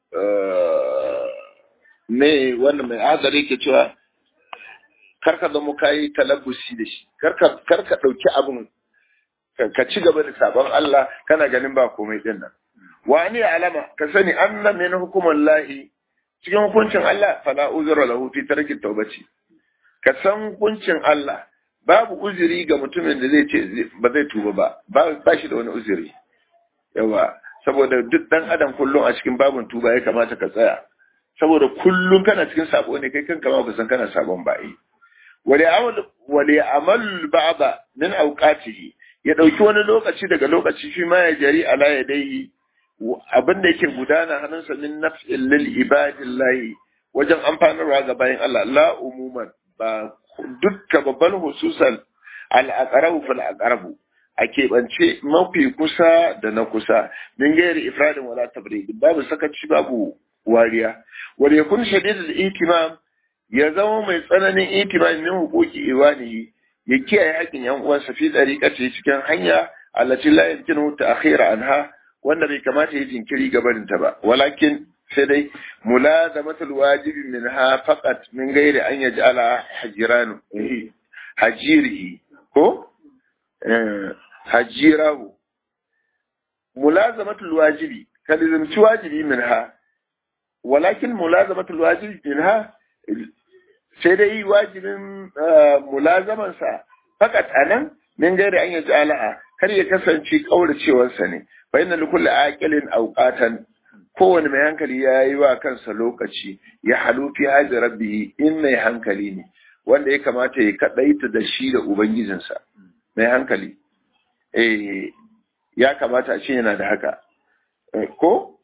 me wanda mai azari ke cewa karka zamo ka yi talabbusi da shi karka ɗauki abin ka ci gaba da sabon Allah kana ganin ba komai din nan wani alama ka sani anna min hukumin lahi cikin hukuncin Allah fala uzura lahu fi tarki tawbati ka san hukuncin Allah babu uzuri ga mutumin da zai ce ba zai tuba ba ba shi da wani uzuri yawa saboda duk dan adam kullum a cikin babun tuba ya kamata ka tsaya saboda kullum kana cikin sabo ne kai kanka ma ba san kana sabon ba yi wali amal wali amal ba'da min awqatihi ya dauki wani lokaci daga lokaci shi ma ya jari ala yadayhi abin da yake gudana hannunsa min naf'il lil ibadillahi wajen amfanarwa ga bayan Allah la umuman ba dukka babban hususan al-aqrabu fil aqrabu a keɓance mafi kusa da na kusa min gairi ifradin wala tabrid babu sakaci babu wariya wal yakun shadidul itimam ya zama mai tsananin itimam min huquqi iwanihi ya kiyaye haƙin yan uwansa fi dariqati cikin hanya allati la yumkinu ta'khira anha wanda bai kamata ya jinkiri gabanin ta ba walakin sai dai mulazamatul wajibi minha faqat min gairi an yaj'ala hajiranu hajirihi ko hajirahu mulazamatul wajibi kalizimci wajibi minha walakin mulazamatul wajibi minha sai dai wajibin mulazamansa fakat anan min gairi an yaji ala'a kar ya kasance kauracewarsa ne fa inna likulli aqilin awqatan kowane mai hankali ya yi wa kansa lokaci ya halu fi haji rabbi in mai hankali ne wanda ya kamata ya kadaita da shi da ubangijinsa mai hankali eh ya kamata a ce yana da haka ko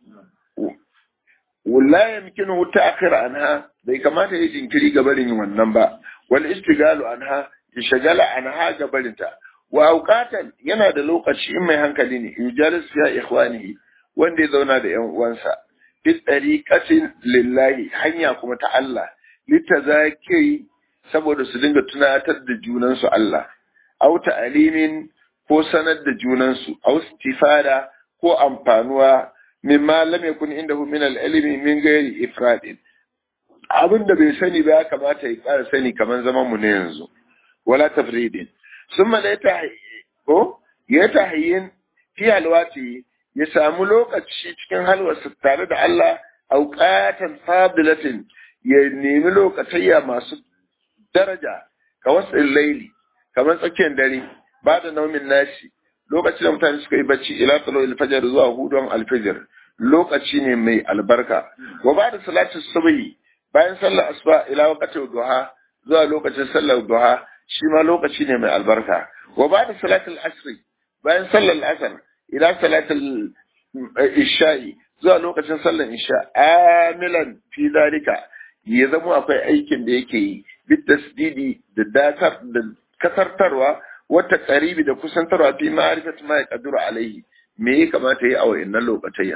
wala yamkinu ta'khir anha bai kamata ya jinkiri gabarin wannan ba wal istigalu anha ya shagala anha gabarinta wa auqatan yana da lokaci in mai hankali ne yujalis ya ikhwanihi wanda ya zauna da yan uwansa bi tariqatin lillahi hanya kuma ta Allah litazaki saboda su dinga tunatar da junansu Allah au ta'alimin ko sanar da junansu au istifada ko amfanuwa mimma lam yakun indahu min al-ilmi min ghairi ifradin abin da bai sani ba ya kamata ya ƙara sani kamar zaman mu ne yanzu wala tafridin summa la ko ya tahyin fi halwati ya samu lokaci cikin halwarsa tare da Allah auqatan fadilatin ya nemi lokatayya masu daraja ka wasu laili kamar tsakiyar dare ba da naumin nashi lokacin da mutane suka yi bacci ila tsalo alfajar zuwa hudon alfajar lokaci ne mai albarka wa ba da salatin subhi bayan sallar asuba ila waqtin duha zuwa lokacin sallar duha shi ma lokaci ne mai albarka wa ba da salatul asri bayan sallar asar ila salatul isha'i zuwa lokacin sallar isha amilan fi zalika ya zama akwai aikin da yake yi bit tasdidi da datar da kasartarwa wata karibi da kusantarwa fi ma'arifat ma ya kaduru alaihi me ya kamata yi a wayannan lokacin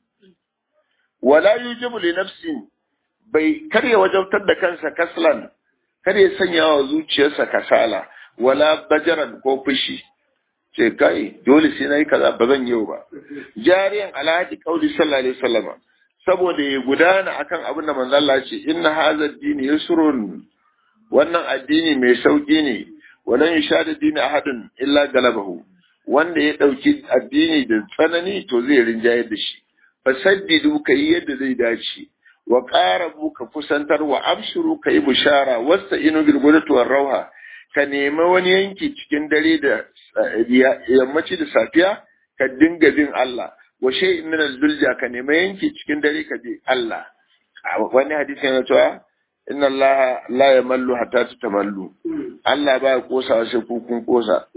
wala yujibu li nafsin bai karya wajabtar da kansa kaslan kar ya sanya wa zuciyarsa kasala wala bajaran ko fushi ce kai dole sai nayi kaza ba zan yau ba jariyan alhaji qauli sallallahu alaihi wasallama saboda ya gudana akan abin da manzo Allah ce inna hadha dini yusrun wannan addini mai sauki ne walan yashada dini ahadun illa galabahu wanda ya dauki addini da tsanani to zai rinjaye da shi fasaddidu kai yadda zai dace wa qarabu ka kusantar wa abshuru kai bushara wasta inu bil gudatu war rauha ka nemi wani yanki cikin dare da yammaci da safiya ka dinga bin Allah wa shay'in min al-dulja ka nemi yanki cikin dare ka bi Allah wani hadisi yana cewa inna Allah la yamallu hatta tatamallu Allah ba ya kosa sai ku kun kosa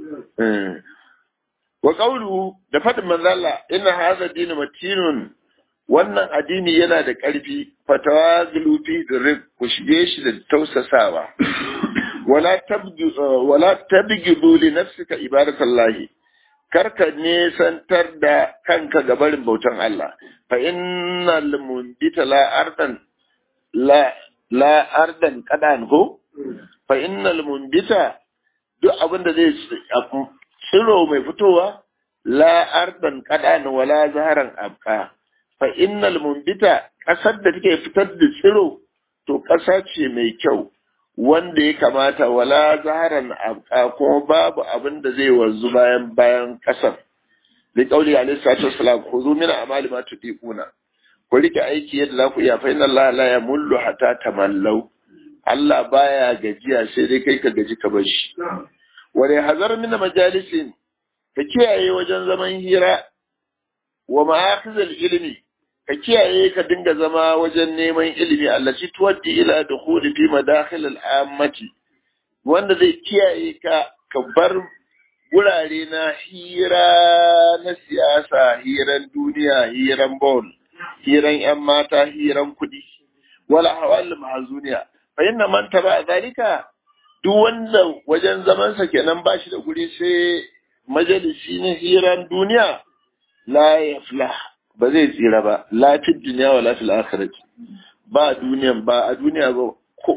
wa qawlu da fadin manzo Allah inna hadha dinu matinun wannan addini yana da ƙarfi fatawa gulufi da rik ku shige shi da tausasawa wala tabgi wala tabgidu li nafsika ibadatallahi karka nesantar da kanka ga barin bautan Allah fa innal mundita la ardan la la ardan qadan ko fa innal munbita duk abin da zai tsiro mai fitowa la ardan qadan wala zaharan abqa fa innal munbita kasar da take fitar da tsiro to kasa ce mai kyau wanda ya kamata wala zaharan abqa kuma babu abin da zai wanzu bayan bayan kasar da kauli alaihi salatu wassalam khuzu min amali ma tudiquna ku rike aiki yadda za ku iya fa inna Allah la yamullu hatta tamallau Allah baya gajiya sai dai kai ka gaji ka bar shi wani hazar mina majalisin ka kiyaye wajen zaman hira wa ma'akhizal ilmi ka kiyaye ka dinga zama wajen neman ilimi allaci tuwaddi ila dukhuli fi madakhil al-ammati wanda zai kiyaye ka ka bar gurare na hira na siyasa hiran duniya hiran ball hiran yan mata hiran kudi wala hawal mahzuniya fa inna man taba zalika duk wanda wajen zamansa kenan ba shi da guri sai majalisi na hiran duniya la yaflah ba zai tsira ba la fi duniya wa la fil akhirati ba duniyan ba a duniya ba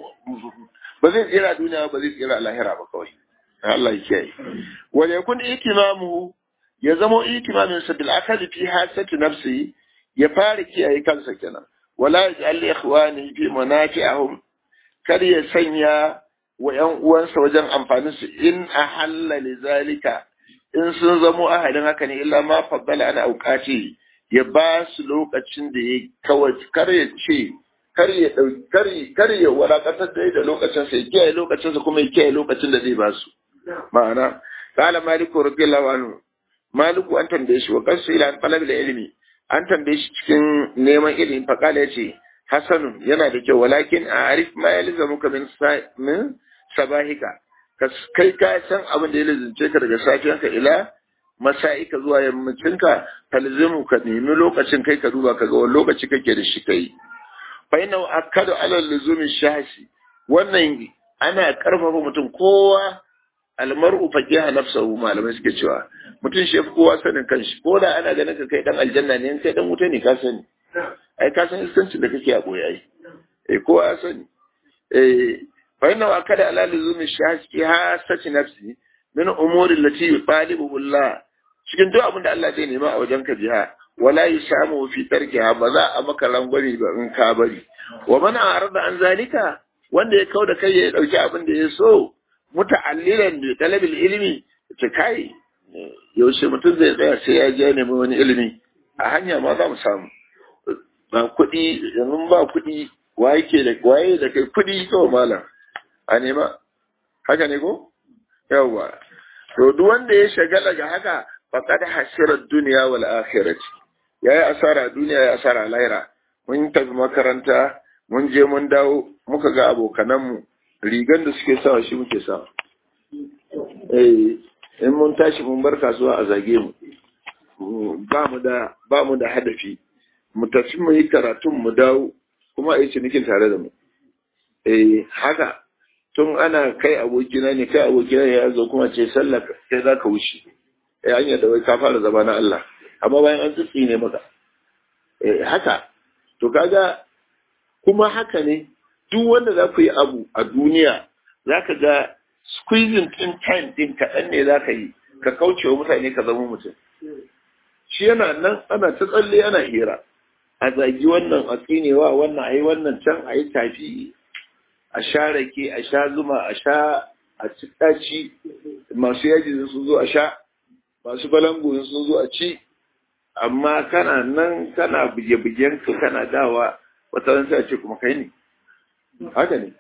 ba zai tsira a duniya ba zai tsira a lahira ba kawai Allah ya kiyaye wa yakun itimamu ya zamo itimamin sa bil akali fi hasati nafsi ya fara kiyaye kansa kenan wala yaj'al li ikhwani fi manafi'ahum kar ya sanya wa ‘yan uwansa wajen amfanin su in a hallali zalika in sun zamo ahadin haka ne illa ma faddala ana aukaci ya ba su lokacin da ya kawai kar ya ce kar ya dauki kar ya wadatar da da lokacin sa ya kiyaye lokacin sa kuma ya kiyaye lokacin da zai ba su ma'ana qala maliku radiyallahu anhu maliku an tambaye shi wa qasu ila an talab ilmi an tambaye shi cikin neman ilimi fa qala yace hasanun yana da kyau walakin a arif ma yalzamuka min min sabahika kai ka san abin da ya lizince ka daga safiyanka ila masa'ika zuwa yammacinka talzimu ka nemi lokacin kai ka duba ka ga wani lokaci kake da shi kai fa inna akadu ala luzumi shashi wannan ana karfafa mutum kowa almar'u faqiha nafsahu malamai suke cewa mutum shi kowa sanin kanshi ko da ana ganin ka kai dan aljanna ne kai dan wuta ne ka sani ai ka san iskancin da kake a boye ai eh kowa ya sani eh fa inna akada ala luzumi shashi ha sati nafsi min umuri allati yutalibu Allah cikin duk abin da Allah zai nema a wajen ka jiha wala yusamu fi tarkiha ba za a maka rangwani ba in ka bari wa man arada an zalika wanda ya kauda kai ya dauki abin da ya so muta'allilan bi talabil ilmi ta kai yaushe mutum zai tsaya sai ya je nemi wani ilimi a hanya ma za mu samu ba kuɗi yanzu ba kuɗi waye ke da waye da kai kuɗi kawai malam a nema haka ne ko yawwa to duk wanda ya shagala ga haka faqad hasira dunya wal akhirati yayi asara duniya ya asara lahira mun tafi makaranta mun je mun dawo muka ga abokananmu rigan da suke sawa shi muke sawa eh in mun tashi mun bar kasuwa a zage mu ba mu da ba mu da hadafi mu tafi mu yi karatun mu dawo kuma a yi cinikin tare da mu eh haka tun ana kai abokina ne kai abokina ya zo kuma ce sallah sai za ka wuce eh hanyar da wai ka fara zama na Allah amma bayan an tsitsi ne maka eh haka to kaga kuma haka ne duk wanda za ku yi abu a duniya za ka ga squeezing din time din kaɗan ne za ka yi ka kauce wa mutane ka zama mutum shi yana nan ana ta tsalle ana hira a zagi wannan a tsinewa wannan a yi wannan can a yi tafi a sha rake a sha zuma a sha a ci ɗaci masu yaji sun zo a sha masu balangu sun zo a ci amma kana nan kana buge-bugen ka kana dawa wata ran sai a ce kuma kai ne haka ne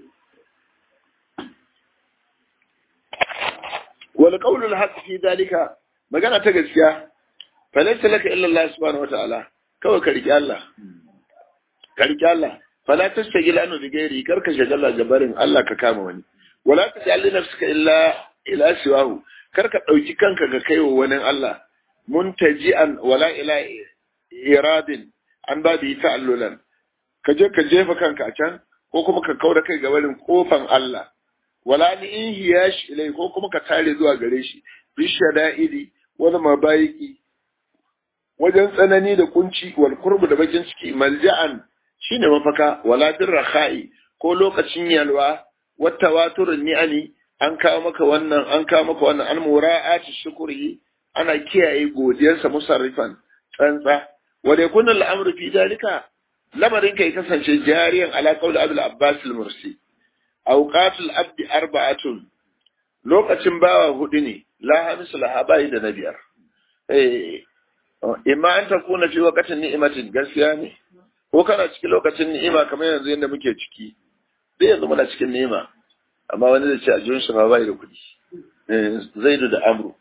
wal qawlu al haqq fi dalika magana ta gaskiya fa laysa laka illa Allah subhanahu wataala kawai ka riki Allah ka riki Allah fala tastagil anu bi gairi karka shagala gabarin Allah ka kama wani wala tajal li nafsika illa ila siwahu karka dauki kanka ga kaiwa wani Allah muntaji'an wala ila iradin an babi ta'allulan ka je ka jefa kanka a can ko kuma ka kaura kai ga barin kofan Allah wala ni in hiyash ilai ko kuma ka tare zuwa gare shi bi shada'idi wani mabayiki wajen tsanani da kunci wal kurbu da bakin ciki malja'an shine mafaka wala dirrakhai ko lokacin yalwa wata waturin ni'ani an kawo maka wannan an kawo maka wannan an mura'ati shukuri ana kiyaye godiyarsa musarrifan tsantsa wa da yakun al'amru fi dalika lamarin kai kasance jariyan ala qawl abul abbas al-mursi awqatul abdi arba'atun lokacin bawa hudu ne la hamisu laha bai da na biyar eh imma an takuna fi waqtin ni'matin gaskiya ne ko kana cikin lokacin ni'ima kamar yanzu yadda muke ciki sai yanzu muna cikin ni'ima amma wani zai ce a jiyon shi ma bai da kuɗi zaidu da amru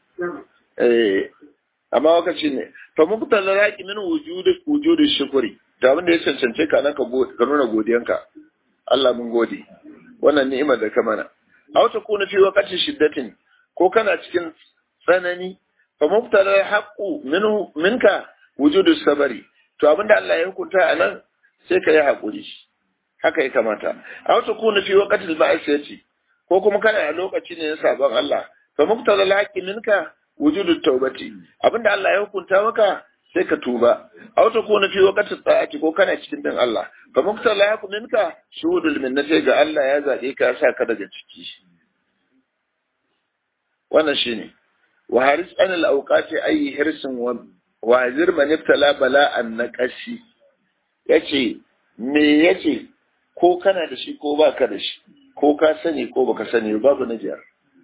amma wakaci ne to mun fitar da raƙi min wujudi wujudi shukuri da abin da ya cancance ka nan ka nuna godiyanka Allah mun gode wannan ni'imar da ka mana a wata kuna fi wakatin shiddatin ko kana cikin tsanani fa mun fitar da haƙu minka wujudu sabari to abin da Allah ya hukunta a nan sai ka yi haƙuri haka ya kamata a wata kuna fi wakatin ma'asiyati ko kuma kana a lokaci ne na sabon Allah fa muqtada al-haqqi minka wujudu tawbati abinda Allah ya hukunta maka sai ka tuba aw ta kuna fi waqti ta'ati ko kana cikin din Allah fa muqtada al-haqqi minka shuhudul minnati ga Allah ya zabe ka sa ka daga ciki wannan shine wa haris an al-awqati ayi hirsin wa wazir man ibtala bala'an naqashi yace me yace ko kana da shi ko baka da shi ko ka sani ko baka sani babu na jiyar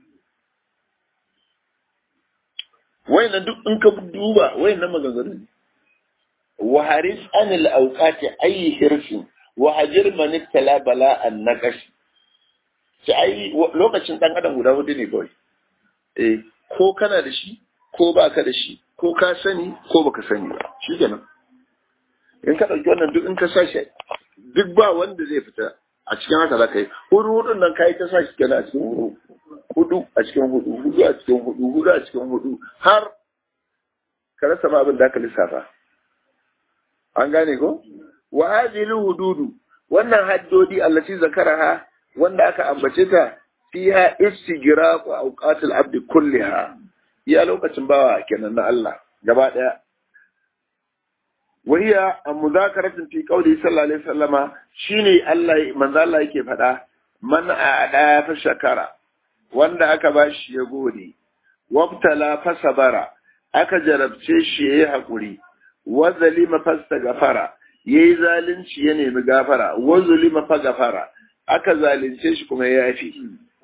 wayannan duk in ka duba wayannan maganganu ne wa haris anil awqati ayi hirsin wa hajir man tala bala an naqash ci ai lokacin dan adam guda hudu ne kawai eh ko kana da shi ko baka da shi ko ka sani ko baka sani ba shikenan in ka dauki wannan duk in ka sashi duk ba wanda zai fita a cikin haka za ka yi hudu hudun nan ka yi ta sa shi kenan a cikin hudu hudu a cikin hudu hudu a cikin hudu hudu a cikin hudu har ka rasa ma abin da aka lissafa an gane ko wa hadhihi hududu wannan haddodi allati zakaraha wanda aka ambace ta fiha istigraqu awqatil abdi kulliha ya lokacin bawa kenan na Allah gaba daya وهي مذاكرة في قوله صلى الله عليه وسلم شيني الله من ذا الله yake faɗa man a'da fa shakara wanda aka bashi ya gode wabtala fa sabara aka jarabce shi yayi hakuri wa zalima fastaghfara yayi zalunci ya nemi gafara wa zulima fa gafara aka zalunce shi kuma ya yafi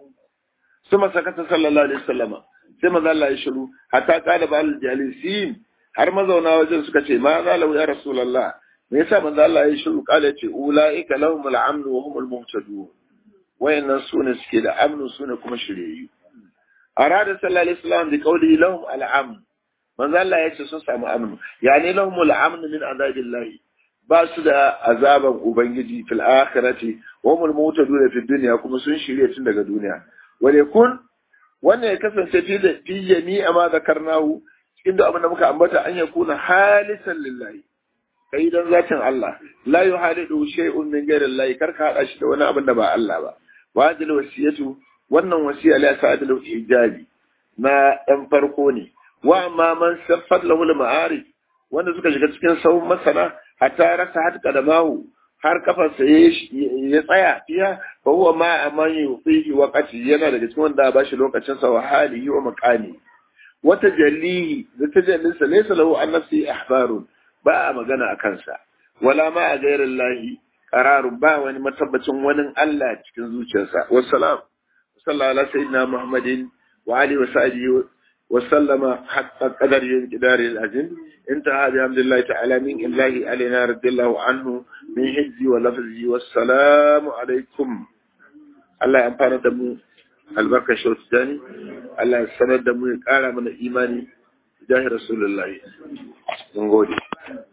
suma sakata sallallahu alaihi wasallama sai manzo Allah ya shiru hatta qala ba'al jalisin har mazauna wajen suka ce ma za lau ya rasulullah me yasa manzo Allah ya shiru kala ce ulaika lahum al-amn wa hum al-muhtadun wayannan sune suke da amnu sune kuma shiryayyu arada sallallahu alaihi wasallam bi qawli lahum al-amn manzo Allah ya ce sun samu amnu yani lahum al-amn min azabillah ba su da azaban ubangiji fil akhirati wa hum al-muhtadun fi dunya kuma sun shirye tun daga duniya wa yakun wannan ya kasance fi jami'a ma zakarnahu cikin da abin da muka ambata an ya kuna halisan lillahi kai dan zatin Allah la yuhalidu shay'un min ghayri Allah kar ka hada shi da wani abin da ba Allah ba wajil wasiyatu wannan wasiya la sa'adul ijabi na dan farko ne wa amma man saffat lahu al-ma'arif wanda suka shiga cikin sahun masana hatta rasa hatka da mahu har kafarsa ya tsaya fiya fa huwa ma aman yufihi waqati yana daga cikin wanda ba shi lokacin sa wa halihi wa maqami wata jallihi da tajallinsa laysa lahu an nafsi ihbarun ba a magana a kansa wala ma a gairin lahi qararun ba wani matabbacin wani Allah cikin zuciyarsa wassalam sallallahu ala sayyidina muhammadin wa alihi wa sahbihi wa sallama hatta qadari qidari al-azim انتهى بحمد الله تعالى من الله علينا رضي الله عنه من حجي ولفظي والسلام عليكم الله ينفعنا دمو albarkar shautani Allah ya sanar da mu ya ƙara mana imani jahi rasulullahi mun gode